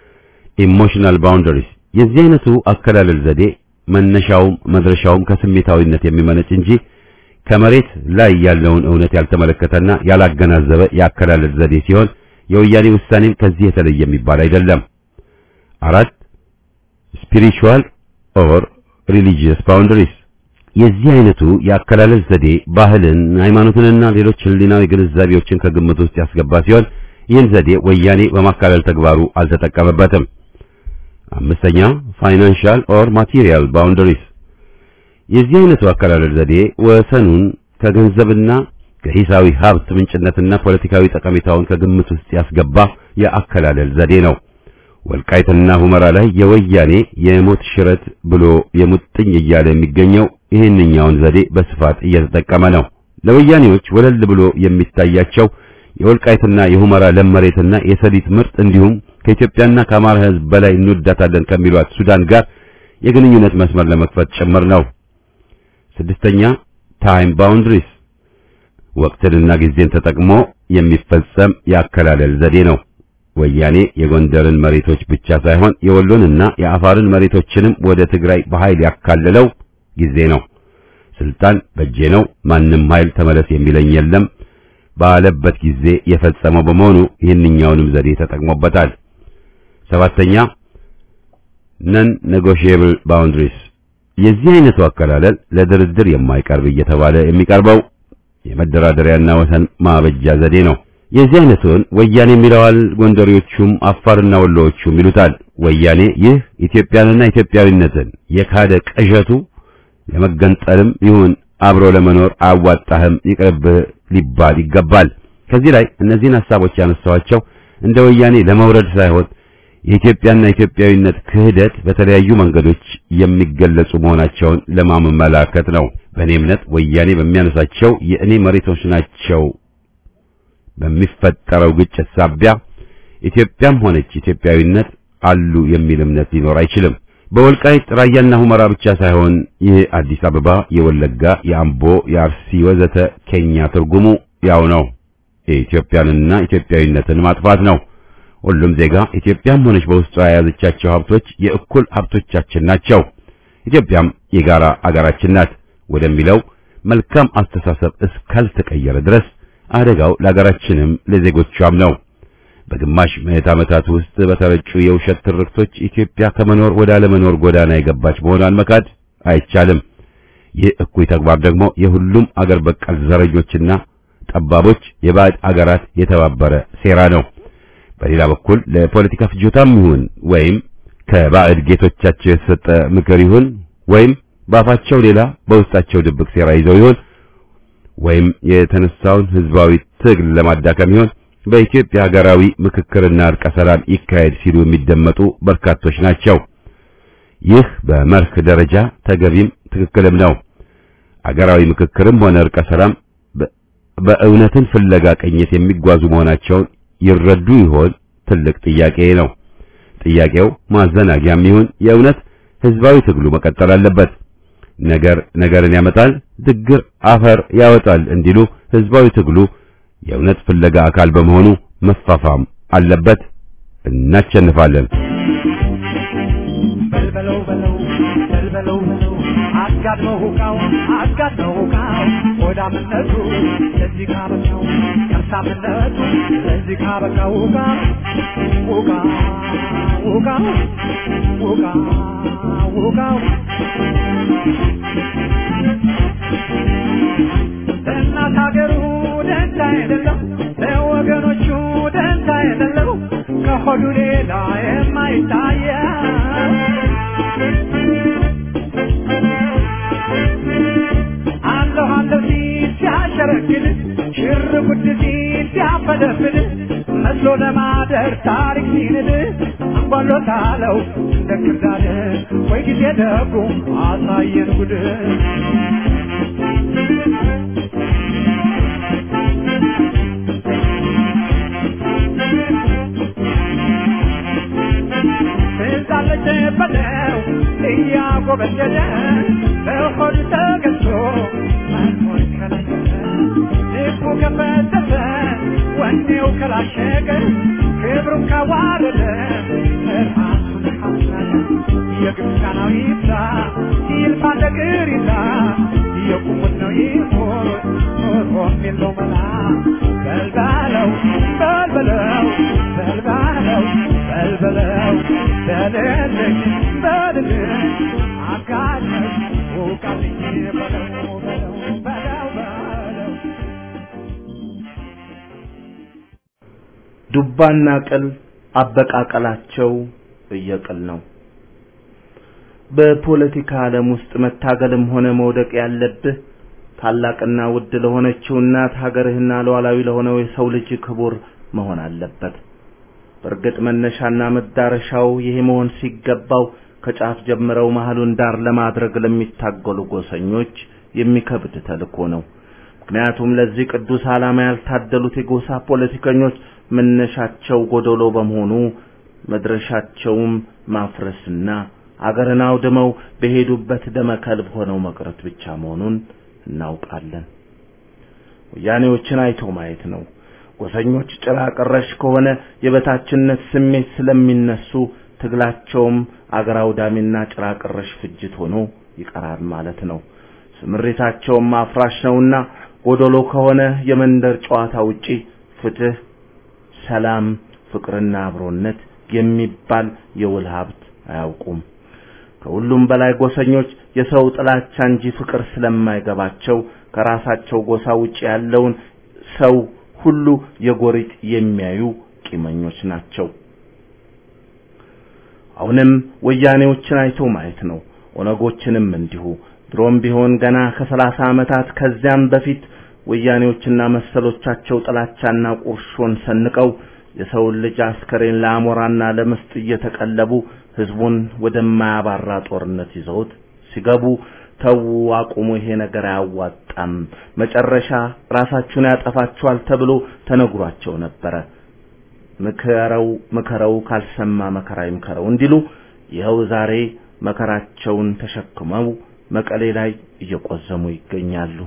ኢሞሽናል ባውንደሪስ። የዚህ አይነቱ አከላለል ዘዴ መነሻውም መድረሻውም ከስሜታዊነት የሚመነጭ እንጂ ከመሬት ላይ ያለውን እውነት ያልተመለከተና ያላገናዘበ የአከላለል ዘዴ ሲሆን የወያኔ ውሳኔም ከዚህ የተለየ የሚባል አይደለም። አራት ስፒሪቹዋል ኦር ሪሊጂየስ ባውንደሪስ የዚህ አይነቱ የአከላለል ዘዴ ባህልን፣ ሃይማኖትንና ሌሎች ህሊናዊ ግንዛቤዎችን ከግምት ውስጥ ያስገባ ሲሆን ይህን ዘዴ ወያኔ በማካለል ተግባሩ አልተጠቀመበትም። አምስተኛ ፋይናንሻል ኦር ማቴሪያል ባውንደሪስ የዚህ አይነቱ አከላለል ዘዴ ወሰኑን ከገንዘብና ከሂሳዊ ሀብት ምንጭነትና ፖለቲካዊ ጠቀሜታውን ከግምት ውስጥ ያስገባ የአከላለል ዘዴ ነው። ወልቃይትና ሁመራ ላይ የወያኔ የሞት ሽረት ብሎ የሙጥኝ እያለ የሚገኘው ይህንኛውን ዘዴ በስፋት እየተጠቀመ ነው። ለወያኔዎች ወለል ብሎ የሚታያቸው የወልቃይትና የሁመራ ለም መሬትና የሰሊጥ ምርት እንዲሁም ከኢትዮጵያና ከአማራ ሕዝብ በላይ እንወዳታለን ከሚሏት ሱዳን ጋር የግንኙነት መስመር ለመክፈት ጭምር ነው። ስድስተኛ ታይም ባውንድሪስ ወቅትንና ጊዜን ተጠቅሞ የሚፈጸም የአከላለል ዘዴ ነው። ወያኔ የጎንደርን መሬቶች ብቻ ሳይሆን የወሎንና የአፋርን መሬቶችንም ወደ ትግራይ በኃይል ያካለለው ጊዜ ነው። ስልጣን በእጄ ነው፣ ማንም ኃይል ተመለስ የሚለኝ የለም ባለበት ጊዜ የፈጸመው በመሆኑ ይህንኛውንም ዘዴ ተጠቅሞበታል። ሰባተኛ ነን ኔጎሺየብል ባውንድሪስ የዚህ አይነቱ አከላለል ለድርድር የማይቀርብ እየተባለ የሚቀርበው የመደራደሪያና ወሰን ማበጃ ዘዴ ነው። የዚህ አይነቱን ወያኔ የሚለዋል፣ ጎንደሬዎቹም አፋርና ወሎዎቹም ይሉታል። ወያኔ ይህ ኢትዮጵያንና ኢትዮጵያዊነትን የካደ ቅዠቱ ለመገንጠልም ይሁን አብሮ ለመኖር አያዋጣህም ይቅርብህ ሊባል ይገባል። ከዚህ ላይ እነዚህን ሐሳቦች ያነሳዋቸው እንደ ወያኔ ለመውረድ ሳይሆን የኢትዮጵያና ኢትዮጵያዊነት ክህደት በተለያዩ መንገዶች የሚገለጹ መሆናቸውን ለማመላከት ነው። በእኔ እምነት ወያኔ በሚያነሳቸው የእኔ መሬቶች ናቸው በሚፈጠረው ግጭት ሳቢያ ኢትዮጵያም ሆነች ኢትዮጵያዊነት አሉ የሚል እምነት ሊኖር አይችልም። በወልቃይት ራያና ሁመራ ብቻ ሳይሆን ይህ አዲስ አበባ፣ የወለጋ፣ የአምቦ፣ የአርሲ ወዘተ ኬኛ ትርጉሙ ያው ነው። የኢትዮጵያንና ኢትዮጵያዊነትን ማጥፋት ነው። ሁሉም ዜጋ ኢትዮጵያም ሆነች በውስጧ የያዘቻቸው ሀብቶች የእኩል ሀብቶቻችን ናቸው፣ ኢትዮጵያም የጋራ አገራችን ናት ወደሚለው መልካም አስተሳሰብ እስካልተቀየረ ድረስ አደጋው ለአገራችንም ለዜጎቿም ነው። በግማሽ ምዕት ዓመታት ውስጥ በተረጩ የውሸት ትርክቶች ኢትዮጵያ ከመኖር ወደ አለመኖር ጎዳና የገባች መሆኗን መካድ አይቻልም። ይህ እኩይ ተግባር ደግሞ የሁሉም አገር በቀል ዘረኞችና ጠባቦች የባዕድ አገራት የተባበረ ሴራ ነው። በሌላ በኩል ለፖለቲካ ፍጆታም ይሁን ወይም ከባዕድ ጌቶቻቸው የተሰጠ ምክር ይሁን ወይም በአፋቸው ሌላ በውስጣቸው ድብቅ ሴራ ይዘው ይሁን ወይም የተነሳውን ህዝባዊ ትግል ለማዳከም ይሁን በኢትዮጵያ ሀገራዊ ምክክርና እርቀ ሰላም ይካሄድ ሲሉ የሚደመጡ በርካቶች ናቸው። ይህ በመርህ ደረጃ ተገቢም ትክክልም ነው። ሀገራዊ ምክክርም ሆነ እርቀ ሰላም በእውነትን ፍለጋ ቅኝት የሚጓዙ መሆናቸውን ይረዱ ይሆን? ትልቅ ጥያቄ ነው። ጥያቄው ማዘናጊያም ይሁን የእውነት ህዝባዊ ትግሉ መቀጠል አለበት። ነገር ነገርን ያመጣል፣ ድግር አፈር ያወጣል እንዲሉ ህዝባዊ ትግሉ የእውነት ፍለጋ አካል በመሆኑ መፋፋም አለበት። እናሸንፋለን። በልበለው በለው በልበለው በለው አጋድመው ሁቃው አጋድመው ሁቃው ሆዳምነቱ ለዚህ ካበቃው ከርሳምነቱ ለዚህ ካበቃው ሁቃ ሁቃ ሁቃ ሁቃ ሁቃው ለእናት ሀገሩ ደንታ የሌለው ለወገኖቹ ደንታ የሌለው ከሆዱ ሌላ የማይታየው ሲፈደፍድ መስሎ ለማደር ታሪክ ሲንድ አንጓሎታለው እንደ ክርዳድ ወይ ጊዜ ደጉ አሳየን ጉድ ትዛለች በለው እያጎበደደ በሆድ ተገዝቶ መኖር ከለከለ ልቡ ከፈተተ ወኔው ከላሸቀ ክብሩን ካዋረደ ራሱን ካስናቀ የግብፃናዊ ይብዛ ይልፋ ነገር ይዛ የቁሙት ነው ይሞት ኖሮም የለው መላ በልባለው በልበለው በልባለው በልበለው በልልኝ በልልኝ አጋለኝ ውቃልኝ በለው በለው በለው በለው ዱባና ቅል አበቃቀላቸው እየቅል ነው። በፖለቲካ ዓለም ውስጥ መታገልም ሆነ መውደቅ ያለብህ ታላቅና ውድ ለሆነችው እናት ሀገርህና ሉዓላዊ ለሆነው የሰው ልጅ ክቡር መሆን አለበት። በእርግጥ መነሻና መዳረሻው ይሄ መሆን ሲገባው ከጫፍ ጀምረው መሃሉን ዳር ለማድረግ ለሚታገሉ ጎሰኞች የሚከብድ ተልእኮ ነው። ምክንያቱም ለዚህ ቅዱስ ዓላማ ያልታደሉት የጎሳ ፖለቲከኞች መነሻቸው ጎደሎ በመሆኑ መድረሻቸውም ማፍረስና አገርን አውድመው በሄዱበት ደመከልብ ሆነው መቅረት ብቻ መሆኑን እናውቃለን። ወያኔዎችን አይቶ ማየት ነው። ጎሰኞች ጭራ ቀረሽ ከሆነ የበታችነት ስሜት ስለሚነሱ ትግላቸውም አገር አውዳሚና ጭራ ቀረሽ ፍጅት ሆኖ ይቀራል ማለት ነው። ስምሪታቸውም አፍራሽ ነውና ጎደሎ ከሆነ የመንደር ጨዋታ ውጪ ፍትህ፣ ሰላም፣ ፍቅርና አብሮነት የሚባል የውል ሀብት አያውቁም። ከሁሉም በላይ ጎሰኞች የሰው ጥላቻ እንጂ ፍቅር ስለማይገባቸው ከራሳቸው ጎሳ ውጪ ያለውን ሰው ሁሉ የጎሪጥ የሚያዩ ቂመኞች ናቸው። አሁንም ወያኔዎችን አይቶ ማየት ነው። ኦነጎችንም እንዲሁ። ድሮም ቢሆን ገና ከሰላሳ ዓመታት ከዚያም በፊት ወያኔዎችና መሰሎቻቸው ጥላቻና ቁርሾን ሰንቀው የሰውን ልጅ አስከሬን ለአሞራና ለምስጥ እየተቀለቡ ህዝቡን ወደማያባራ ጦርነት ይዘውት ሲገቡ ተዉ፣ አቁሙ፣ ይሄ ነገር አያዋጣም፣ መጨረሻ ራሳችሁን ያጠፋችኋል ተብሎ ተነግሯቸው ነበረ። ምከረው ምከረው ካልሰማ መከራ ይምከረው እንዲሉ ይኸው ዛሬ መከራቸውን ተሸክመው መቀሌ ላይ እየቆዘሙ ይገኛሉ።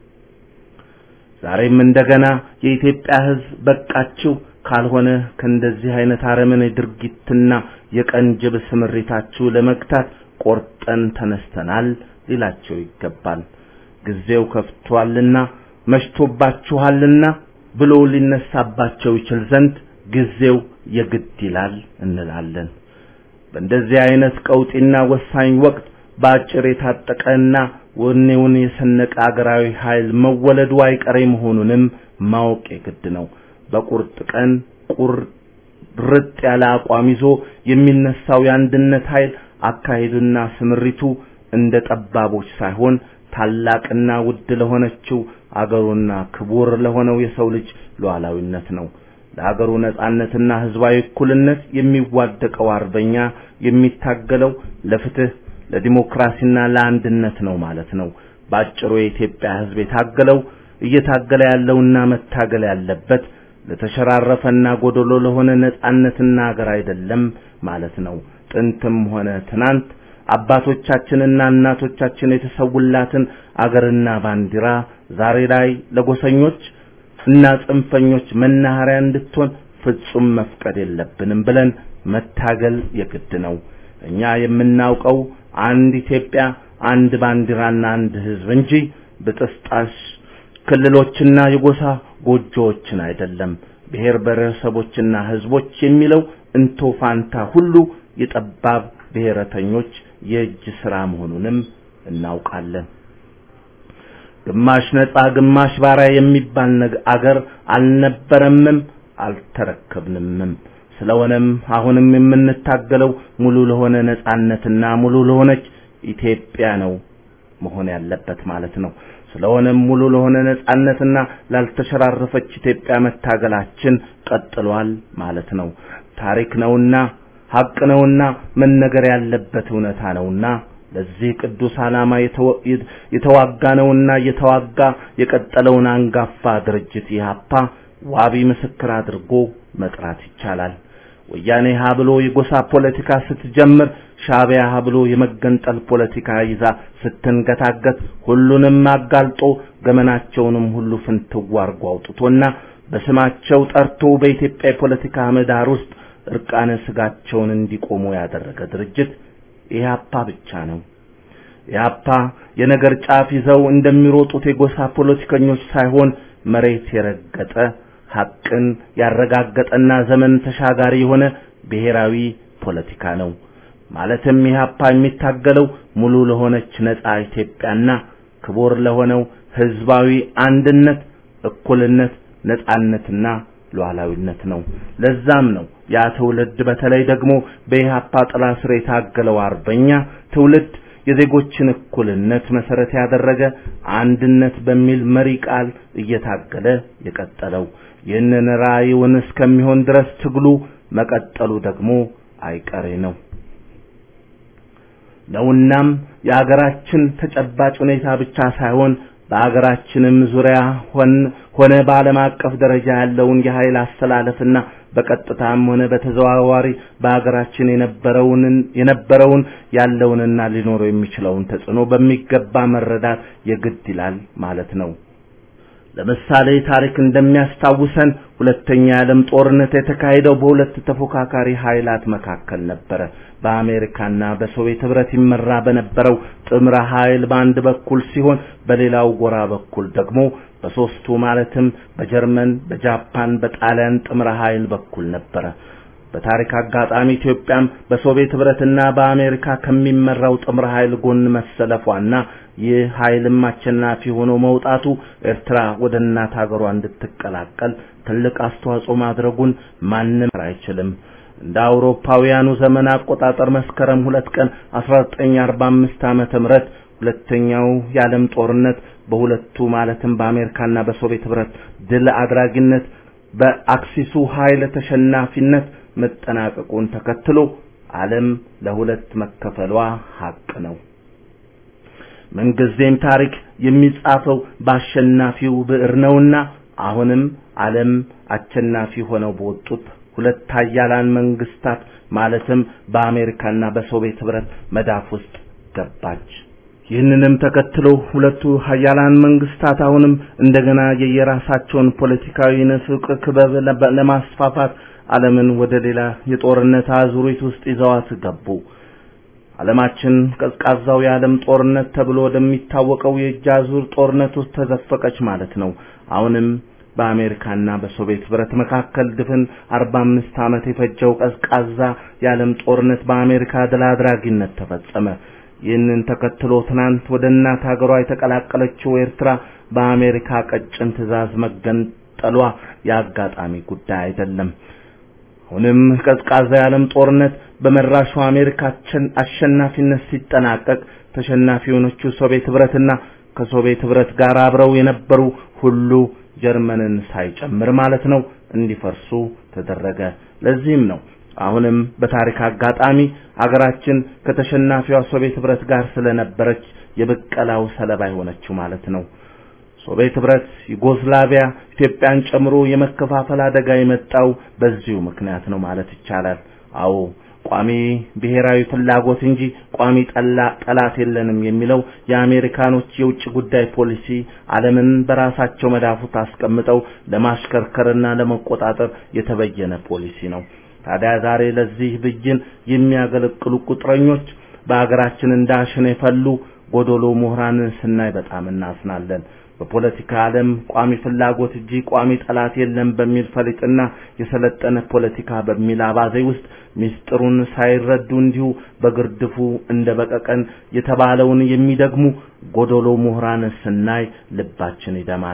ዛሬም እንደገና የኢትዮጵያ ህዝብ በቃችሁ ካልሆነ ከእንደዚህ አይነት አረመኔ ድርጊትና የቀንጅብ ስምሪታችሁ ለመግታት ቆርጠን ተነስተናል ሊላቸው ይገባል። ጊዜው ከፍቷልና መሽቶባችኋልና ብሎ ሊነሳባቸው ይችል ዘንድ ጊዜው የግድ ይላል እንላለን። በእንደዚህ አይነት ቀውጢና ወሳኝ ወቅት በአጭር የታጠቀና ወኔውን የሰነቀ አገራዊ ኃይል መወለዱ አይቀሬ መሆኑንም ማወቅ የግድ ነው። በቁርጥ ቀን ቁርጥ ያለ አቋም ይዞ የሚነሳው የአንድነት ኃይል አካሄዱና ስምሪቱ እንደ ጠባቦች ሳይሆን ታላቅና ውድ ለሆነችው አገሩና ክቡር ለሆነው የሰው ልጅ ሉዓላዊነት ነው። ለአገሩ ነጻነትና ህዝባዊ እኩልነት የሚዋደቀው አርበኛ የሚታገለው ለፍትህ፣ ለዲሞክራሲና ለአንድነት ነው ማለት ነው። ባጭሩ የኢትዮጵያ ህዝብ የታገለው እየታገለ ያለውና መታገል ያለበት ለተሸራረፈና ጎደሎ ለሆነ ነጻነትና አገር አይደለም ማለት ነው። ጥንትም ሆነ ትናንት አባቶቻችንና እናቶቻችን የተሰውላትን አገርና ባንዲራ ዛሬ ላይ ለጎሰኞች እና ጽንፈኞች መናኸሪያ እንድትሆን ፍጹም መፍቀድ የለብንም ብለን መታገል የግድ ነው። እኛ የምናውቀው አንድ ኢትዮጵያ፣ አንድ ባንዲራና አንድ ህዝብ እንጂ ብጥስጣሽ ክልሎችና የጎሳ ጎጆዎችን አይደለም። ብሔር ብሔረሰቦችና ህዝቦች የሚለው እንቶ ፋንታ ሁሉ የጠባብ ብሔረተኞች የእጅ ስራ መሆኑንም እናውቃለን። ግማሽ ነጻ ግማሽ ባሪያ የሚባል አገር አልነበረምም አልተረከብንምም። ስለሆነም አሁንም የምንታገለው ሙሉ ለሆነ ነጻነትና ሙሉ ለሆነች ኢትዮጵያ ነው መሆን ያለበት ማለት ነው። ስለሆነም ሙሉ ለሆነ ነጻነትና ላልተሸራረፈች ኢትዮጵያ መታገላችን ቀጥሏል ማለት ነው። ታሪክ ነውና ሀቅ ነውና መነገር ያለበት እውነታ ነውና ለዚህ ቅዱስ ዓላማ የተዋጋ ነውና እየተዋጋ የቀጠለውን አንጋፋ ድርጅት ኢህአፓ ዋቢ ምስክር አድርጎ መጥራት ይቻላል። ወያኔ ሀ ብሎ የጎሳ ፖለቲካ ስትጀምር ሻዕቢያ ሀ ብሎ የመገንጠል ፖለቲካ ይዛ ስትንገታገት ሁሉንም አጋልጦ ገመናቸውንም ሁሉ ፍንትው አርጎ አውጥቶና በስማቸው ጠርቶ በኢትዮጵያ የፖለቲካ ምህዳር ውስጥ እርቃነ ስጋቸውን እንዲቆሙ ያደረገ ድርጅት ኢህአፓ ብቻ ነው። ኢህአፓ የነገር ጫፍ ይዘው እንደሚሮጡት የጎሳ ፖለቲከኞች ሳይሆን መሬት የረገጠ ሐቅን ያረጋገጠና ዘመን ተሻጋሪ የሆነ ብሔራዊ ፖለቲካ ነው። ማለትም ኢህአፓ የሚታገለው ሙሉ ለሆነች ነጻ ኢትዮጵያና ክቡር ለሆነው ህዝባዊ አንድነት፣ እኩልነት፣ ነጻነትና ሉዓላዊነት ነው። ለዛም ነው ያ ትውልድ በተለይ ደግሞ በኢህአፓ ጥላ ስር የታገለው አርበኛ ትውልድ የዜጎችን እኩልነት መሰረት ያደረገ አንድነት በሚል መሪ ቃል እየታገለ የቀጠለው ይህንን ራዕዩን እስከሚሆን ድረስ ትግሉ መቀጠሉ ደግሞ አይቀሬ ነው ነውናም የአገራችን ተጨባጭ ሁኔታ ብቻ ሳይሆን በአገራችንም ዙሪያ ሆነ በዓለም አቀፍ ደረጃ ያለውን የኃይል አስተላለፍና በቀጥታም ሆነ በተዘዋዋሪ በአገራችን የነበረውን የነበረውን ያለውንና ሊኖረው የሚችለውን ተጽዕኖ በሚገባ መረዳት የግድ ይላል ማለት ነው። ለምሳሌ ታሪክ እንደሚያስታውሰን ሁለተኛ የዓለም ጦርነት የተካሄደው በሁለት ተፎካካሪ ኃይላት መካከል ነበረ። በአሜሪካና በሶቪየት ህብረት ይመራ በነበረው ጥምረ ኃይል በአንድ በኩል ሲሆን በሌላው ጎራ በኩል ደግሞ በሶስቱ ማለትም በጀርመን፣ በጃፓን፣ በጣሊያን ጥምረ ኃይል በኩል ነበረ። በታሪክ አጋጣሚ ኢትዮጵያም በሶቪየት ህብረትና በአሜሪካ ከሚመራው ጥምረ ኃይል ጎን መሰለፏና ይህ ኃይልም አሸናፊ ሆኖ መውጣቱ ኤርትራ ወደ እናት ሀገሯ እንድትቀላቀል ትልቅ አስተዋጽኦ ማድረጉን ማንም አይችልም። እንደ አውሮፓውያኑ ዘመን አቆጣጠር መስከረም ሁለት ቀን 1945 ዓመተ ምህረት ሁለተኛው የዓለም ጦርነት በሁለቱ ማለትም በአሜሪካና በሶቪየት ህብረት ድል አድራጊነት በአክሲሱ ኃይል ተሸናፊነት መጠናቀቁን ተከትሎ ዓለም ለሁለት መከፈሏ ሀቅ ነው። ምንጊዜም ታሪክ የሚጻፈው በአሸናፊው ብዕር ነውና አሁንም ዓለም አሸናፊ ሆነው በወጡት ሁለት ኃያላን መንግስታት ማለትም በአሜሪካና በሶቪየት ህብረት መዳፍ ውስጥ ገባች። ይህንንም ተከትሎ ሁለቱ ኃያላን መንግስታት አሁንም እንደገና የየራሳቸውን ፖለቲካዊ ንፍቅ ክበብ ለማስፋፋት ዓለምን ወደ ሌላ የጦርነት አዙሪት ውስጥ ይዘዋት ገቡ። ዓለማችን ቀዝቃዛው የዓለም ጦርነት ተብሎ ወደሚታወቀው የእጅ አዙር ጦርነት ውስጥ ተዘፈቀች ማለት ነው። አሁንም በአሜሪካና በሶቪየት ህብረት መካከል ድፍን 45 ዓመት የፈጀው ቀዝቃዛ የዓለም ጦርነት በአሜሪካ ድል አድራጊነት ተፈጸመ። ይህንን ተከትሎ ትናንት ወደ እናት ሀገሯ የተቀላቀለችው ኤርትራ በአሜሪካ ቀጭን ትዕዛዝ መገንጠሏ የአጋጣሚ ጉዳይ አይደለም። አሁንም ቀዝቃዛ የዓለም ጦርነት በመራሹ አሜሪካ አሸናፊነት ሲጠናቀቅ ተሸናፊ የሆነችው ሶቪየት ህብረትና ከሶቪየት ህብረት ጋር አብረው የነበሩ ሁሉ ጀርመንን ሳይጨምር ማለት ነው እንዲፈርሱ ተደረገ። ለዚህም ነው አሁንም በታሪክ አጋጣሚ አገራችን ከተሸናፊዋ ሶቪየት ህብረት ጋር ስለነበረች የበቀላው ሰለባ የሆነችው ማለት ነው። ሶቪየት ህብረት፣ ዩጎስላቪያ፣ ኢትዮጵያን ጨምሮ የመከፋፈል አደጋ የመጣው በዚሁ ምክንያት ነው ማለት ይቻላል። አዎ ቋሚ ብሔራዊ ፍላጎት እንጂ ቋሚ ጠላት የለንም የሚለው የአሜሪካኖች የውጭ ጉዳይ ፖሊሲ ዓለምን በራሳቸው መዳፉት አስቀምጠው ለማሽከርከርና ለመቆጣጠር የተበየነ ፖሊሲ ነው። ታዲያ ዛሬ ለዚህ ብይን የሚያገለግሉ ቁጥረኞች በአገራችን እንዳሽን የፈሉ ጎዶሎ ምሁራንን ስናይ በጣም እናዝናለን። በፖለቲካ ዓለም ቋሚ ፍላጎት እንጂ ቋሚ ጠላት የለም በሚል ፈሊጥና የሰለጠነ ፖለቲካ በሚል አባዜ ውስጥ ሚስጥሩን ሳይረዱ እንዲሁ በግርድፉ እንደ በቀቀን የተባለውን የሚደግሙ ጎዶሎ ምሁራን ስናይ ልባችን ይደማል።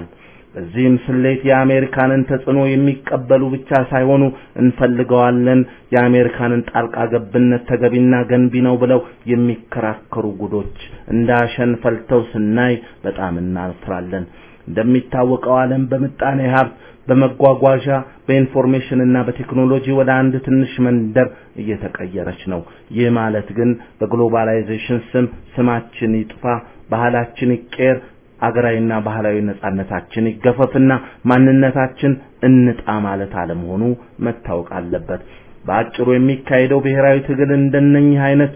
በዚህም ስሌት የአሜሪካንን ተጽዕኖ የሚቀበሉ ብቻ ሳይሆኑ እንፈልገዋለን፣ የአሜሪካንን ጣልቃ ገብነት ተገቢና ገንቢ ነው ብለው የሚከራከሩ ጉዶች እንዳሸን ፈልተው ስናይ በጣም እናፍራለን። እንደሚታወቀው ዓለም በምጣኔ ሀብት በመጓጓዣ በኢንፎርሜሽን እና በቴክኖሎጂ ወደ አንድ ትንሽ መንደር እየተቀየረች ነው። ይህ ማለት ግን በግሎባላይዜሽን ስም ስማችን ይጥፋ፣ ባህላችን ይቀየር፣ አገራዊና ባህላዊ ነጻነታችን ይገፈፍና ማንነታችን እንጣ ማለት አለመሆኑ መታወቅ አለበት። በአጭሩ የሚካሄደው ብሔራዊ ትግል እንደነኚህ አይነት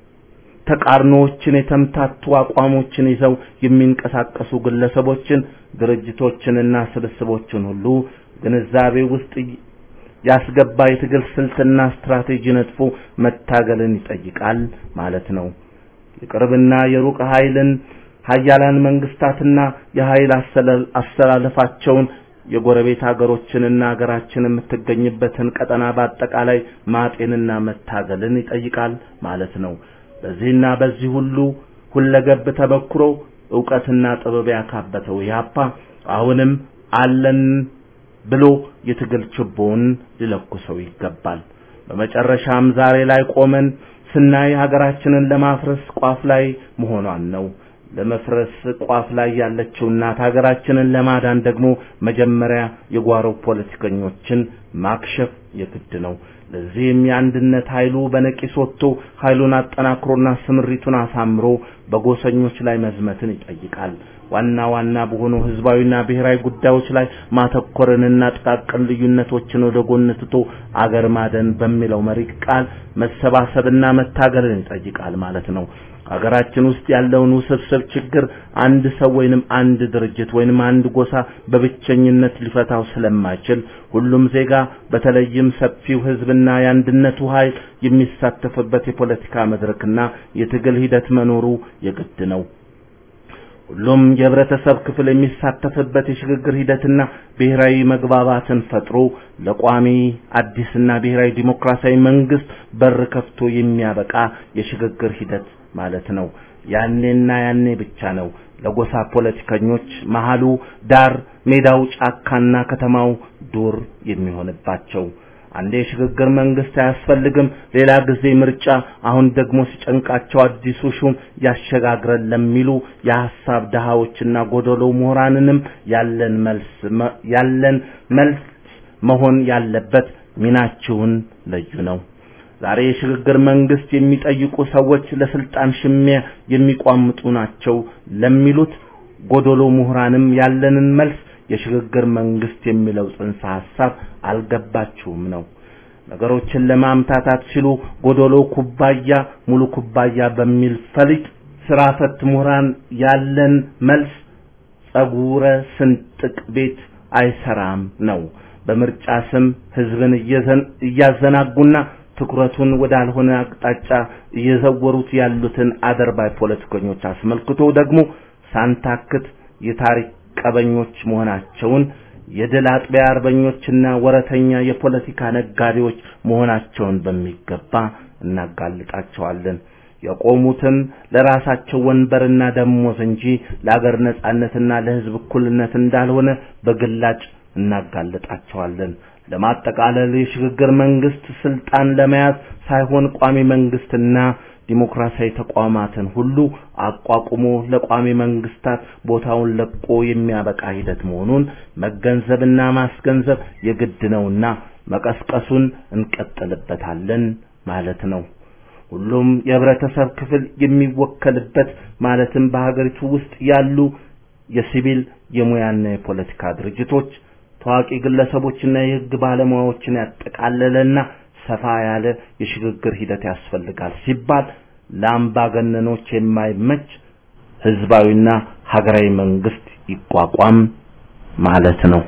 ተቃርኖዎችን የተምታቱ አቋሞችን ይዘው የሚንቀሳቀሱ ግለሰቦችን ድርጅቶችንና ስብስቦችን ሁሉ ግንዛቤ ውስጥ ያስገባ የትግል ስልትና ስትራቴጂ ነጥፎ መታገልን ይጠይቃል ማለት ነው። የቅርብና የሩቅ ኃይልን ሀያላን መንግስታትና የኃይል አስተላለፋቸውን የጎረቤት ሀገሮችንና ሀገራችን የምትገኝበትን ቀጠና በአጠቃላይ ማጤንና መታገልን ይጠይቃል ማለት ነው። በዚህና በዚህ ሁሉ ሁለገብ ተበክሮ ዕውቀትና ጥበብ ያካበተው ኢህአፓ አሁንም አለን ብሎ የትግል ችቦውን ሊለኩሰው ይገባል። በመጨረሻም ዛሬ ላይ ቆመን ስናይ ሀገራችንን ለማፍረስ ቋፍ ላይ መሆኗን ነው። ለመፍረስ ቋፍ ላይ ያለችው እናት ሀገራችንን ለማዳን ደግሞ መጀመሪያ የጓሮ ፖለቲከኞችን ማክሸፍ የግድ ነው። ለዚህም የአንድነት ኃይሉ በነቂስ ወጥቶ ኃይሉን አጠናክሮና ስምሪቱን አሳምሮ በጎሰኞች ላይ መዝመትን ይጠይቃል። ዋና ዋና በሆኑ ህዝባዊና ብሔራዊ ጉዳዮች ላይ ማተኮርንና ጥቃቅን ልዩነቶችን ወደ ጎን ትቶ አገር ማደን በሚለው መሪ ቃል መሰባሰብና መታገልን ይጠይቃል ማለት ነው። ሀገራችን ውስጥ ያለውን ውስብስብ ችግር አንድ ሰው ወይንም አንድ ድርጅት ወይንም አንድ ጎሳ በብቸኝነት ሊፈታው ስለማይችል ሁሉም ዜጋ በተለይም ሰፊው ህዝብና የአንድነቱ ኃይል የሚሳተፍበት የፖለቲካ መድረክና የትግል ሂደት መኖሩ የግድ ነው። ሁሉም የህብረተሰብ ክፍል የሚሳተፍበት የሽግግር ሂደትና ብሔራዊ መግባባትን ፈጥሮ ለቋሚ አዲስና ብሔራዊ ዲሞክራሲያዊ መንግስት በር ከፍቶ የሚያበቃ የሽግግር ሂደት ማለት ነው። ያኔና ያኔ ብቻ ነው ለጎሳ ፖለቲከኞች መሃሉ ዳር፣ ሜዳው ጫካና ከተማው ዱር የሚሆንባቸው። አንዴ የሽግግር መንግስት አያስፈልግም፣ ሌላ ጊዜ ምርጫ፣ አሁን ደግሞ ሲጨንቃቸው አዲሱ ሹም ያሸጋግረን ለሚሉ የሐሳብ ድሃዎችና ጎደሎ ምሁራንንም ያለን መልስ ያለን መልስ መሆን ያለበት ሚናችሁን ለዩ ነው። ዛሬ የሽግግር መንግስት የሚጠይቁ ሰዎች ለስልጣን ሽሚያ የሚቋምጡ ናቸው ለሚሉት ጎደሎ ምሁራንም ያለንን መልስ የሽግግር መንግስት የሚለው ጽንሰ ሐሳብ አልገባችሁም ነው። ነገሮችን ለማምታታት ሲሉ ጎደሎ ኩባያ ሙሉ ኩባያ በሚል ፈሊጥ ስራ ፈት ምሁራን ያለን መልስ ጸጉረ ስንጥቅ ቤት አይሰራም ነው። በምርጫ ስም ህዝብን እያዘናጉና ትኩረቱን ወዳልሆነ አቅጣጫ እየዘወሩት ያሉትን አደርባይ ፖለቲከኞች አስመልክቶ ደግሞ ሳንታክት የታሪክ ቀበኞች መሆናቸውን የድል አጥቢያ አርበኞችና ወረተኛ የፖለቲካ ነጋዴዎች መሆናቸውን በሚገባ እናጋልጣቸዋለን። የቆሙትም ለራሳቸው ወንበርና ደሞዝ እንጂ ለአገር ነጻነትና ለህዝብ እኩልነት እንዳልሆነ በግላጭ እናጋልጣቸዋለን። ለማጠቃለል የሽግግር መንግስት ስልጣን ለመያዝ ሳይሆን ቋሚ መንግስትና ዲሞክራሲያዊ ተቋማትን ሁሉ አቋቁሞ ለቋሚ መንግስታት ቦታውን ለቆ የሚያበቃ ሂደት መሆኑን መገንዘብና ማስገንዘብ የግድ ነውና መቀስቀሱን እንቀጥልበታለን ማለት ነው። ሁሉም የህብረተሰብ ክፍል የሚወከልበት ማለትም በሀገሪቱ ውስጥ ያሉ የሲቪል የሙያና የፖለቲካ ድርጅቶች ታዋቂ ግለሰቦችና የህግ ባለሙያዎችን ያጠቃለለና ሰፋ ያለ የሽግግር ሂደት ያስፈልጋል ሲባል ለአምባገነኖች የማይመች ህዝባዊና ሀገራዊ መንግስት ይቋቋም ማለት ነው።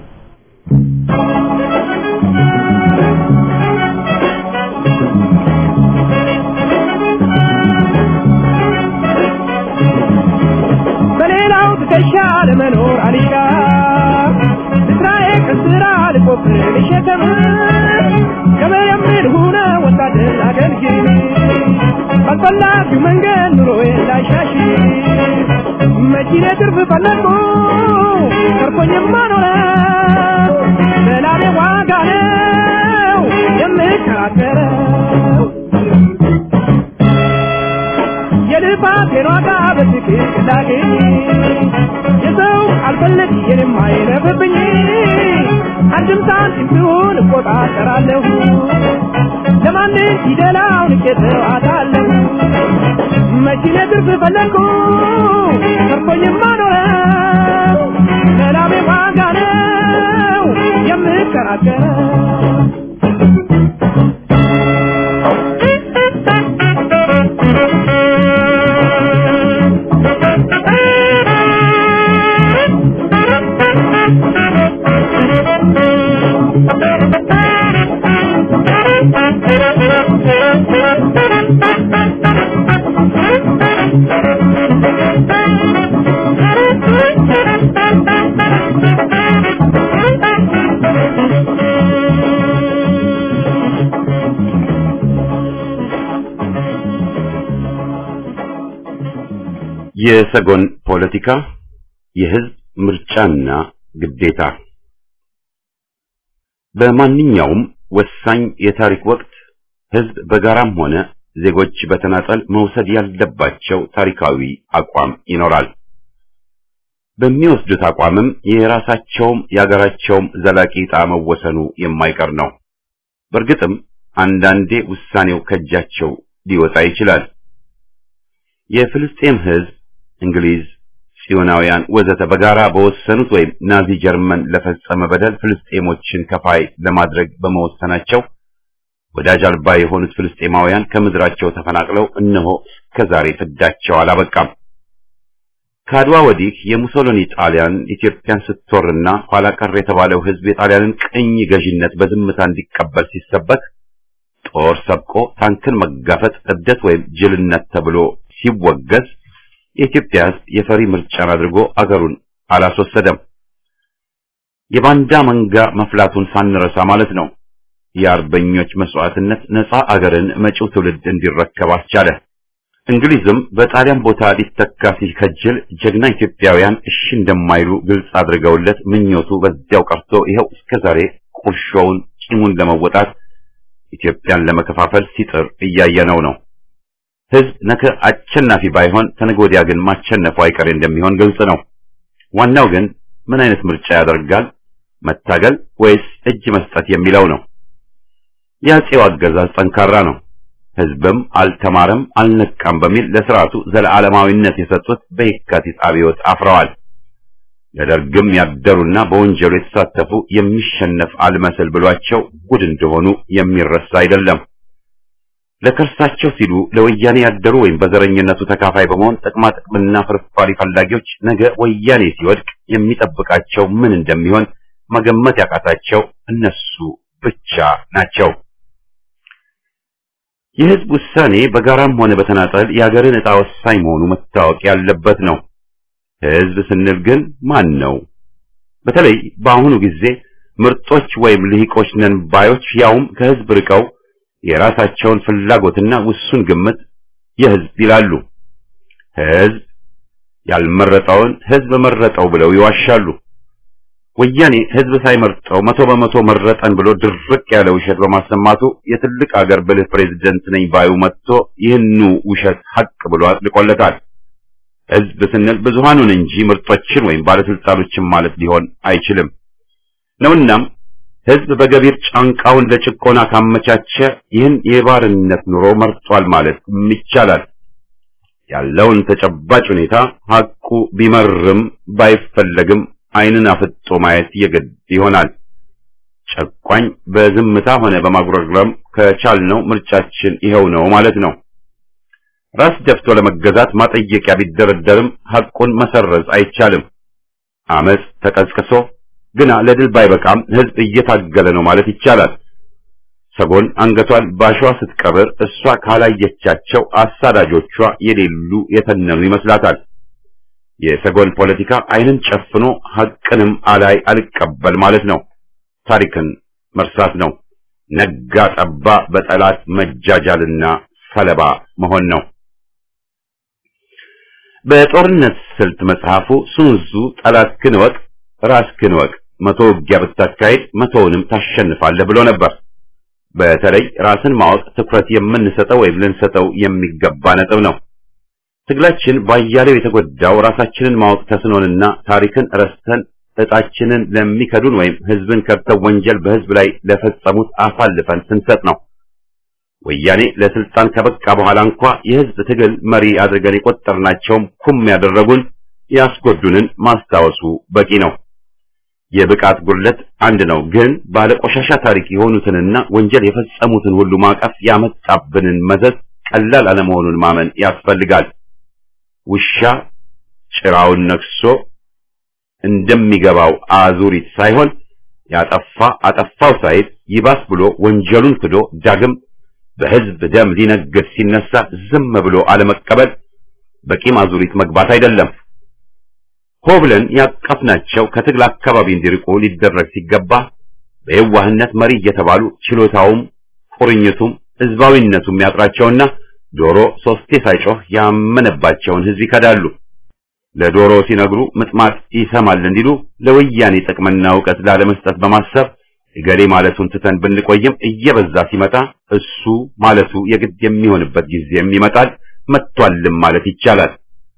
በሌላው ትከሻ ለመኖር አሊጋ እስራኤል ከስራ ልቆፍር ልሸከም ከመየምር ሁነ ወታደር አገልግል ባልፈላጊው መንገድ ኑሮዬ ላሻሽ መኪኔ ትርፍ ፈለግኩ ተርፎኝማ ኖረ እንዳገኝ የሰው አልፈልግ የኔም አይለፍብኝ አንድም ሳንቲም ቢሆን እቆጣጠራለሁ ለማንም ፊደላውን እቄተዋታለሁ መኪኔ ትርፍ ፈለግኩ ተርፎኝማ ኖረው ለላሜ ዋጋ ነው የምከራከረው የሰጎን ፖለቲካ የህዝብ ምርጫና ግዴታ በማንኛውም ወሳኝ የታሪክ ወቅት ህዝብ በጋራም ሆነ ዜጎች በተናጠል መውሰድ ያለባቸው ታሪካዊ አቋም ይኖራል። በሚወስዱት አቋምም የራሳቸውም የሀገራቸውም ዘላቂ ዕጣ መወሰኑ የማይቀር ነው። በእርግጥም አንዳንዴ ውሳኔው ከእጃቸው ሊወጣ ይችላል። የፍልስጤም ህዝብ እንግሊዝ፣ ጽዮናውያን ወዘተ በጋራ በወሰኑት ወይም ናዚ ጀርመን ለፈጸመ በደል ፍልስጤሞችን ከፋይ ለማድረግ በመወሰናቸው ወዳጅ አልባ የሆኑት ፍልስጤማውያን ከምድራቸው ተፈናቅለው እነሆ እስከዛሬ ፍዳቸው አላበቃም። ከአድዋ ወዲህ የሙሶሎኒ ጣሊያን ኢትዮጵያን ስትወርና ኋላ ቀር የተባለው ህዝብ የጣሊያንን ቅኝ ገዥነት በዝምታ እንዲቀበል ሲሰበክ ጦር ሰብቆ ታንክን መጋፈጥ እብደት ወይም ጅልነት ተብሎ ሲወገዝ የኢትዮጵያ ህዝብ የፈሪ ምርጫን አድርጎ አገሩን አላስወሰደም። የባንዳ መንጋ መፍላቱን ሳንረሳ ማለት ነው። የአርበኞች መስዋዕትነት ነፃ አገርን መጪው ትውልድ እንዲረከብ አስቻለ። እንግሊዝም በጣሊያን ቦታ ሊተካ ሲከጅል ጀግና ኢትዮጵያውያን እሺ እንደማይሉ ግልጽ አድርገውለት ምኞቱ በዚያው ቀርቶ ይኸው እስከዛሬ ቁርሾውን ቂሙን ለመወጣት ኢትዮጵያን ለመከፋፈል ሲጥር እያየነው ነው። ህዝብ ነገ አሸናፊ ባይሆን ከነገ ወዲያ ግን ማሸነፉ አይቀሬ እንደሚሆን ግልጽ ነው። ዋናው ግን ምን አይነት ምርጫ ያደርጋል? መታገል ወይስ እጅ መስጠት የሚለው ነው። የአፄው አገዛዝ ጠንካራ ነው። ህዝብም አልተማረም አልነቃም በሚል ለስርዓቱ ዘለዓለማዊነት የሰጡት በየካቲት አብዮት አፍረዋል። ለደርግም ያደሩና በወንጀሉ የተሳተፉ የሚሸነፍ አልመስል ብሏቸው ጉድ እንደሆኑ የሚረሳ አይደለም። ለከርሳቸው ሲሉ ለወያኔ ያደሩ ወይም በዘረኝነቱ ተካፋይ በመሆን ጥቅማ ጥቅምና ፍርፋሪ ፈላጊዎች ነገ ወያኔ ሲወድቅ የሚጠብቃቸው ምን እንደሚሆን መገመት ያቃታቸው እነሱ ብቻ ናቸው። የህዝብ ውሳኔ በጋራም ሆነ በተናጠል የሀገርን ዕጣ ወሳኝ መሆኑ መታወቅ ያለበት ነው። ህዝብ ስንል ግን ማን ነው? በተለይ በአሁኑ ጊዜ ምርጦች ወይም ልሂቆች ነን ባዮች ያውም ከህዝብ ርቀው የራሳቸውን ፍላጎትና ውሱን ግምት የህዝብ ይላሉ። ህዝብ ያልመረጠውን ህዝብ መረጠው ብለው ይዋሻሉ። ወያኔ ህዝብ ሳይመርጠው መቶ በመቶ መረጠን ብሎ ድርቅ ያለ ውሸት በማሰማቱ የትልቅ አገር ብልህ ፕሬዝደንት ነኝ ባዩ መጥቶ ይህኑ ውሸት ሀቅ ብሎ አጥልቆለታል። ህዝብ ስንል ብዙሃኑን እንጂ ምርጦችን ወይም ባለስልጣኖችን ማለት ሊሆን አይችልም ነውናም ህዝብ በገቢር ጫንቃውን ለጭቆና ካመቻቸ ይህን የባርነት ኑሮ መርጧል ማለት ይቻላል። ያለውን ተጨባጭ ሁኔታ ሀቁ ቢመርም ባይፈለግም ዓይንን አፍጦ ማየት የግድ ይሆናል። ጨቋኝ በዝምታ ሆነ በማጉረግረም ከቻልነው ምርጫችን ይኸው ነው ማለት ነው። ራስ ደፍቶ ለመገዛት ማጠየቂያ ቢደረደርም ሐቁን መሰረዝ አይቻልም። አመፅ ተቀስቅሶ ግና ለድል ባይበቃም ህዝብ እየታገለ ነው ማለት ይቻላል። ሰጎን አንገቷን ባሸዋ ስትቀብር እሷ ካላየቻቸው አሳዳጆቿ የሌሉ የተነኑ ይመስላታል። የሰጎን ፖለቲካ ዓይንን ጨፍኖ ሐቅንም አላይ አልቀበል ማለት ነው። ታሪክን መርሳት ነው። ነጋ ጠባ በጠላት መጃጃልና ሰለባ መሆን ነው። በጦርነት ስልት መጽሐፉ ሱንዙ ጠላትህን እወቅ፣ ራስህን እወቅ፣ መቶ ውጊያ ብታካሄድ መቶውንም ታሸንፋለህ ብሎ ነበር። በተለይ ራስን ማወቅ ትኩረት የምንሰጠው ወይም ልንሰጠው የሚገባ ነጥብ ነው። ትግላችን ባያሌው የተጎዳው ራሳችንን ማወቅ ተስኖንና ታሪክን ረስተን እጣችንን ለሚከዱን ወይም ህዝብን ከድተው ወንጀል በህዝብ ላይ ለፈጸሙት አሳልፈን ስንሰጥ ነው። ወያኔ ለስልጣን ከበቃ በኋላ እንኳ የህዝብ ትግል መሪ አድርገን የቆጠርናቸውም ኩም ያደረጉን ያስጎዱንን ማስታወሱ በቂ ነው። የብቃት ጉድለት አንድ ነው፣ ግን ባለቆሻሻ ታሪክ የሆኑትንና ወንጀል የፈጸሙትን ሁሉ ማቀፍ ያመጣብንን መዘዝ ቀላል አለመሆኑን ማመን ያስፈልጋል። ውሻ ጭራውን ነክሶ እንደሚገባው አዙሪት ሳይሆን ያጠፋ አጠፋው ሳይል ይባስ ብሎ ወንጀሉን ክዶ ዳግም በህዝብ ደም ሊነግድ ሲነሳ ዝም ብሎ አለመቀበል በቂም አዙሪት መግባት አይደለም። ሆ ብለን ያቀፍናቸው ከትግል አካባቢ እንዲርቁ ሊደረግ ሲገባ በየዋህነት መሪ እየተባሉ ችሎታውም ቁርኝቱም ህዝባዊነቱም ያጥራቸውና ዶሮ ሶስቴ ሳይጮህ ያመነባቸውን ህዝብ ይከዳሉ። ለዶሮ ሲነግሩ ምጥማጥ ይሰማል እንዲሉ ለወያኔ ጥቅምና እውቀት ላለመስጠት በማሰብ እገሌ ማለቱን ትተን ብንቆይም እየበዛ ሲመጣ እሱ ማለቱ የግድ የሚሆንበት ጊዜም ይመጣል። መጥቷልም ማለት ይቻላል።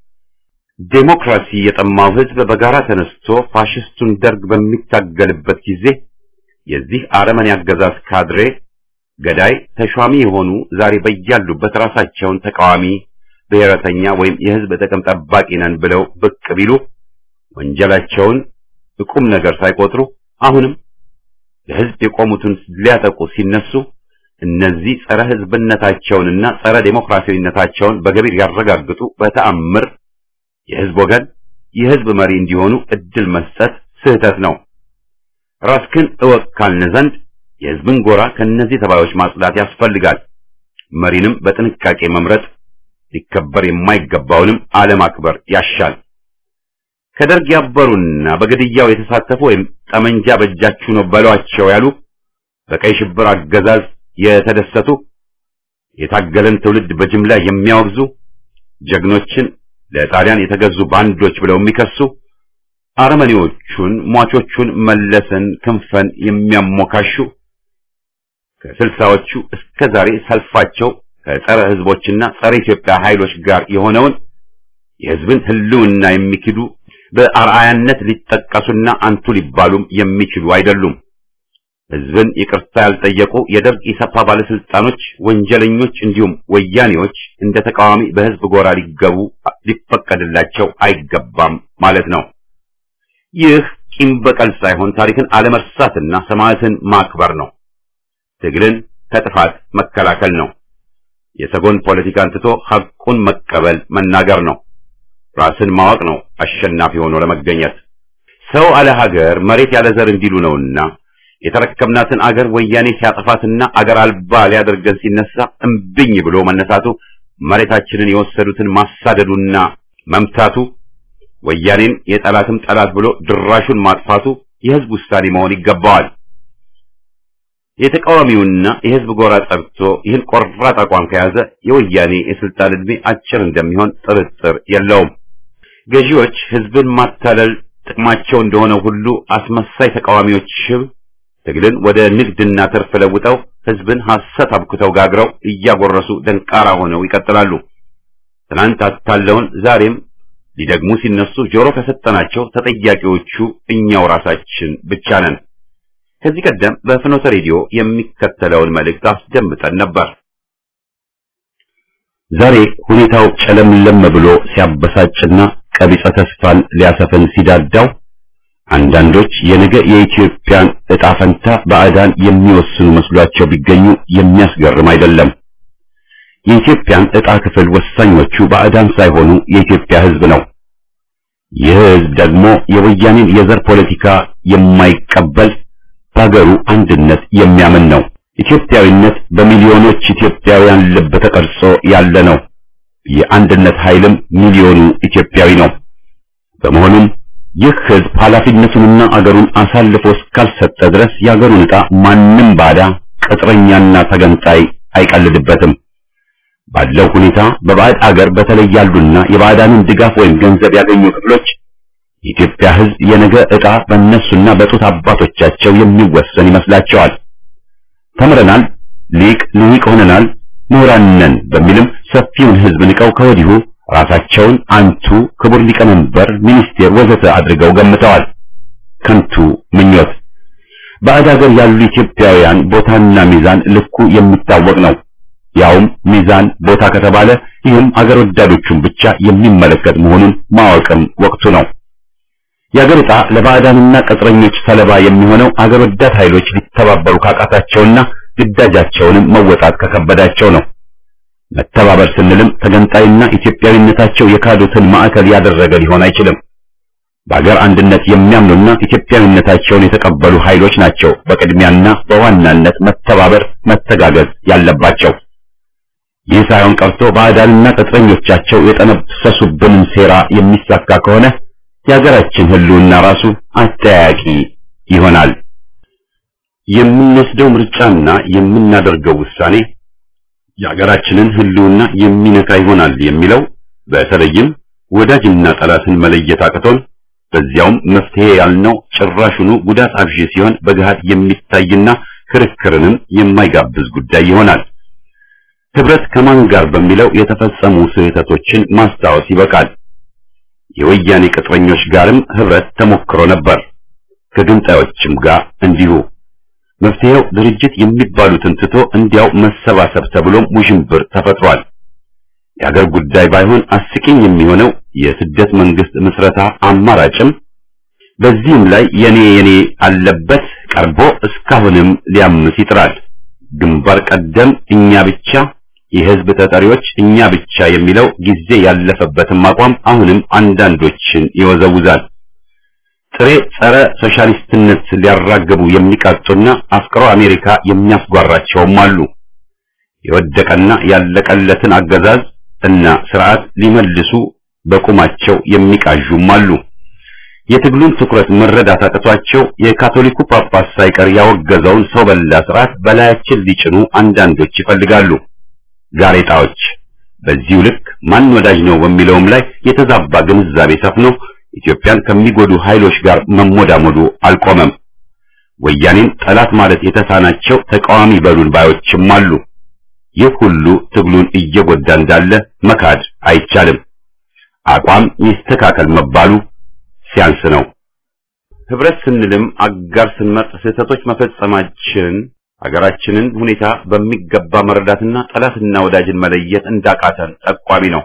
ዴሞክራሲ የጠማው ህዝብ በጋራ ተነስቶ ፋሽስቱን ደርግ በሚታገልበት ጊዜ የዚህ አረመኔ አገዛዝ ካድሬ ገዳይ ተሿሚ የሆኑ ዛሬ በያሉበት ራሳቸውን ተቃዋሚ ብሔረተኛ ወይም የህዝብ ጥቅም ጠባቂ ነን ብለው ብቅ ቢሉ ወንጀላቸውን ቁም ነገር ሳይቆጥሩ አሁንም ለህዝብ የቆሙትን ሊያጠቁ ሲነሱ እነዚህ ጸረ ህዝብነታቸውንና ጸረ ዴሞክራሲያዊነታቸውን በገቢር ያረጋግጡ በተአምር የህዝብ ወገን የህዝብ መሪ እንዲሆኑ እድል መስጠት ስህተት ነው። ራስክን እወቅ ካልን ዘንድ የህዝብን ጎራ ከነዚህ ተባዮች ማጽዳት ያስፈልጋል። መሪንም በጥንቃቄ መምረጥ ሊከበር የማይገባውንም አለማክበር ያሻል። ከደርግ ያበሩና በግድያው የተሳተፉ ወይም ጠመንጃ በእጃችሁ ነው በሏቸው ያሉ በቀይ ሽብር አገዛዝ የተደሰቱ የታገለን ትውልድ በጅምላ የሚያወግዙ ጀግኖችን ለጣሊያን የተገዙ ባንዶች ብለው የሚከሱ አረመኔዎቹን ሟቾቹን መለስን ክንፈን የሚያሞካሹ ከስልሳዎቹ እስከ ዛሬ ሰልፋቸው ከጸረ ህዝቦችና ጸረ ኢትዮጵያ ኃይሎች ጋር የሆነውን የህዝብን ህልውና የሚክዱ በአርአያነት ሊጠቀሱና አንቱ ሊባሉም የሚችሉ አይደሉም። ህዝብን ይቅርታ ያልጠየቁ የደርግ ኢሰፓ ባለስልጣኖች፣ ወንጀለኞች እንዲሁም ወያኔዎች እንደ ተቃዋሚ በህዝብ ጎራ ሊገቡ ሊፈቀድላቸው አይገባም ማለት ነው። ይህ ቂም በቀል ሳይሆን ታሪክን አለመርሳትና ሰማዕትን ማክበር ነው። ትግልን ከጥፋት መከላከል ነው። የሰጎን ፖለቲካን ትቶ ሐቁን መቀበል መናገር ነው። ራስን ማወቅ ነው አሸናፊ ሆኖ ለመገኘት። ሰው አለ ሀገር መሬት ያለ ዘር እንዲሉ ነውና የተረከብናትን አገር ወያኔ ሲያጠፋትና አገር አልባ ሊያደርገን ሲነሳ እምብኝ ብሎ መነሳቱ መሬታችንን የወሰዱትን ማሳደዱና መምታቱ ወያኔን የጠላትም ጠላት ብሎ ድራሹን ማጥፋቱ የህዝብ ውሳኔ መሆን ይገባዋል። የተቃዋሚውና የህዝብ ጎራ ጸድቶ ይህን ቆራጥ አቋም ከያዘ የወያኔ የስልጣን ዕድሜ አጭር እንደሚሆን ጥርጥር የለውም። ገዢዎች ህዝብን ማታለል ጥቅማቸው እንደሆነ ሁሉ አስመሳይ ተቃዋሚዎች ሽብ ትግልን ወደ ንግድና ትርፍ ለውጠው ህዝብን ሐሰት አብክተው ጋግረው እያጎረሱ ደንቃራ ሆነው ይቀጥላሉ። ትናንት አታለውን ዛሬም ሊደግሙ ሲነሱ ጆሮ ከሰጠናቸው ተጠያቂዎቹ እኛው ራሳችን ብቻ ነን። ከዚህ ቀደም በፍኖተ ሬዲዮ የሚከተለውን መልእክት አስደምጠን ነበር። ዛሬ ሁኔታው ጨለምለም ብሎ ሲያበሳጭና ቀቢጸ ተስፋን ሊያሰፍን ሲዳዳው አንዳንዶች የነገ የኢትዮጵያን ዕጣ ፈንታ ባዕዳን የሚወስኑ መስሏቸው ቢገኙ የሚያስገርም አይደለም። የኢትዮጵያን ዕጣ ክፍል ወሳኞቹ ባዕዳን ሳይሆኑ የኢትዮጵያ ህዝብ ነው። ይህ ህዝብ ደግሞ የወያኔን የዘር ፖለቲካ የማይቀበል በሀገሩ አንድነት የሚያምን ነው። ኢትዮጵያዊነት በሚሊዮኖች ኢትዮጵያውያን ልብ ተቀርጾ ያለ ነው። የአንድነት ኃይልም ሚሊዮኑ ኢትዮጵያዊ ነው። በመሆኑም ይህ ህዝብ ኃላፊነቱንና አገሩን አሳልፎ እስካልሰጠ ድረስ የአገሩን ዕጣ ማንም ባዳ ቅጥረኛና ተገንጣይ አይቀልድበትም። ባለው ሁኔታ በባዕድ አገር በተለይ ያሉና የባዕዳንን ድጋፍ ወይም ገንዘብ ያገኙ ክፍሎች የኢትዮጵያ ህዝብ የነገ ዕጣ በእነሱና በጡት አባቶቻቸው የሚወሰን ይመስላቸዋል። ተምረናል፣ ሊቅ ልሂቅ ሆነናል፣ ምሁራን ነን በሚልም ሰፊውን ህዝብ ንቀው ከወዲሁ ራሳቸውን አንቱ፣ ክቡር ሊቀመንበር፣ ሚኒስቴር ወዘተ አድርገው ገምተዋል። ከንቱ ምኞት። ባዕድ ሀገር ያሉ ኢትዮጵያውያን ቦታና ሚዛን ልኩ የሚታወቅ ነው። ያውም ሚዛን ቦታ ከተባለ ይህም አገር ወዳዶቹን ብቻ የሚመለከት መሆኑን ማወቅም ወቅቱ ነው። የአገር ዕጣ ለባዕዳንና ቅጥረኞች ሰለባ የሚሆነው አገር ወዳድ ኃይሎች ሊተባበሩ ካቃታቸውና ግዳጃቸውንም መወጣት ከከበዳቸው ነው። መተባበር ስንልም ተገንጣይና ኢትዮጵያዊነታቸው የካዱትን ማዕከል ያደረገ ሊሆን አይችልም። በአገር አንድነት የሚያምኑና ኢትዮጵያዊነታቸውን የተቀበሉ ኃይሎች ናቸው በቅድሚያና በዋናነት መተባበር፣ መተጋገዝ ያለባቸው። ይህ ሳይሆን ቀርቶ ባዕዳንና ቅጥረኞቻቸው የጠነሰሱብንን ሴራ የሚሳካ ከሆነ የሀገራችን ሕልውና ራሱ አጠያቂ ይሆናል። የምንወስደው ምርጫና የምናደርገው ውሳኔ የሀገራችንን ሕልውና የሚነካ ይሆናል የሚለው በተለይም ወዳጅና ጠላትን መለየት አቅቶን በዚያውም መፍትሄ ያልነው ጭራሹኑ ጉዳት አብዢ ሲሆን በገሃድ የሚታይና ክርክርንም የማይጋብዝ ጉዳይ ይሆናል። ህብረት ከማን ጋር በሚለው የተፈጸሙ ስህተቶችን ማስታወስ ይበቃል። የወያኔ ቅጥረኞች ጋርም ህብረት ተሞክሮ ነበር፣ ከግንጣዮችም ጋር እንዲሁ። መፍትሄው ድርጅት የሚባሉትን ትቶ እንዲያው መሰባሰብ ተብሎም ውዥንብር ተፈጥሯል። የአገር ጉዳይ ባይሆን አስቂኝ የሚሆነው የስደት መንግስት ምስረታ አማራጭም በዚህም ላይ የኔ የኔ አለበት ቀርቦ እስካሁንም ሊያምስ ይጥራል። ግንባር ቀደም እኛ ብቻ የህዝብ ተጠሪዎች እኛ ብቻ የሚለው ጊዜ ያለፈበትም አቋም አሁንም አንዳንዶችን ይወዘውዛል። ጥሬ ጸረ ሶሻሊስትነት ሊያራግቡ የሚቃጡና አፍቅሮ አሜሪካ የሚያስጓራቸውም አሉ። የወደቀና ያለቀለትን አገዛዝ እና ስርዓት ሊመልሱ በቁማቸው የሚቃዡም አሉ። የትግሉን ትኩረት መረዳት አቅቷቸው የካቶሊኩ ጳጳስ ሳይቀር ያወገዘውን ሰው በላ ስርዓት በላያችን ሊጭኑ አንዳንዶች ይፈልጋሉ። ጋሬጣዎች በዚሁ ልክ ማን ወዳጅ ነው በሚለውም ላይ የተዛባ ግንዛቤ ሰፍኖ ኢትዮጵያን ከሚጎዱ ኃይሎች ጋር መሞዳሞዱ አልቆመም። ወያኔን ጠላት ማለት የተሳናቸው ተቃዋሚ በሉን ባዮችም አሉ። ይህ ሁሉ ትግሉን እየጎዳ እንዳለ መካድ አይቻልም። አቋም ይስተካከል መባሉ ሲያንስ ነው። ህብረት ስንልም አጋር ስንመርጥ ስህተቶች መፈጸማችን ሀገራችንን ሁኔታ በሚገባ መረዳትና ጠላትና ወዳጅን መለየት እንዳቃተን ጠቋሚ ነው።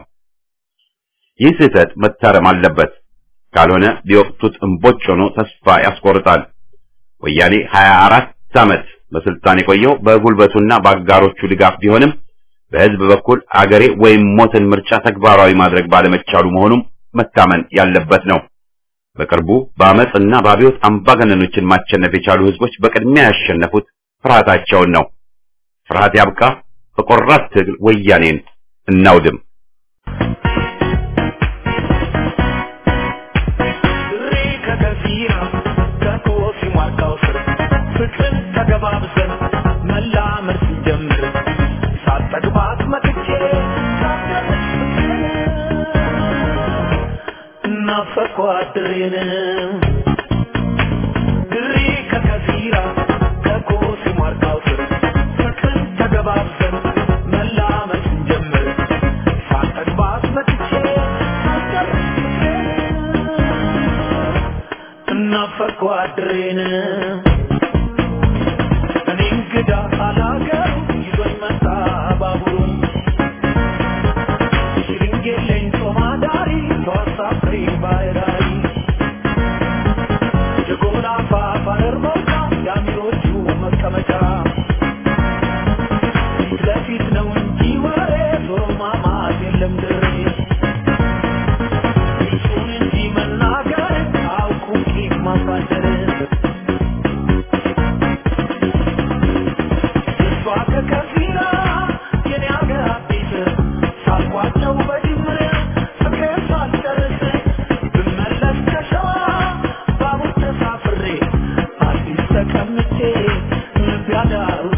ይህ ስህተት መታረም አለበት። ካልሆነ ቢወቅቱት እምቦጭ ሆኖ ተስፋ ያስቆርጣል። ወያኔ 24 ዓመት በስልጣን የቆየው በጉልበቱና በአጋሮቹ ድጋፍ ቢሆንም በህዝብ በኩል አገሬ ወይም ሞትን ምርጫ ተግባራዊ ማድረግ ባለመቻሉ መሆኑም መታመን ያለበት ነው። በቅርቡ በአመፅና በአብዮት አምባገነኖችን ማሸነፍ የቻሉ ህዝቦች በቅድሚያ ያሸነፉት ፍርሃታቸውን ነው። ፍርሃት ያብቃ። በቆራት ትግል ወያኔን እናውድም። ቋድሬን ድሪ ከከፊራ ከኮሲ ሟርካው ስር ፍቅርን ተገባብሰን መላመድ ስንጀምር ሳጠግባት መጥቼ ሳስጨርስ እናፈቅ ቋድሬን እኔ እንግዳ አላገሩ ይዞኝ መጣ ባቡሩ ሽርንጌሌኝ ጦማዳሪ ተወሳፍሬ ባይራሪ የጎላ ፋፋር መውጫ የአሚሮቹ መቀመጫ ፊት ለፊት ነው እንጂ ወሬ ዞሮ ማማት የለም ድሬ እሱን እንጂ መናገር አውቁ ቂም ማሳደር እሷ ከከፊራ የኔ አገር አዲስ ሳልቋጨው በድምር ፍቅሬን ሳልጨርስ ብመለስ ከሸዋ ባቡር ተሳፍሬ አዲስ ተቀምጬ ልብ ያዳሩ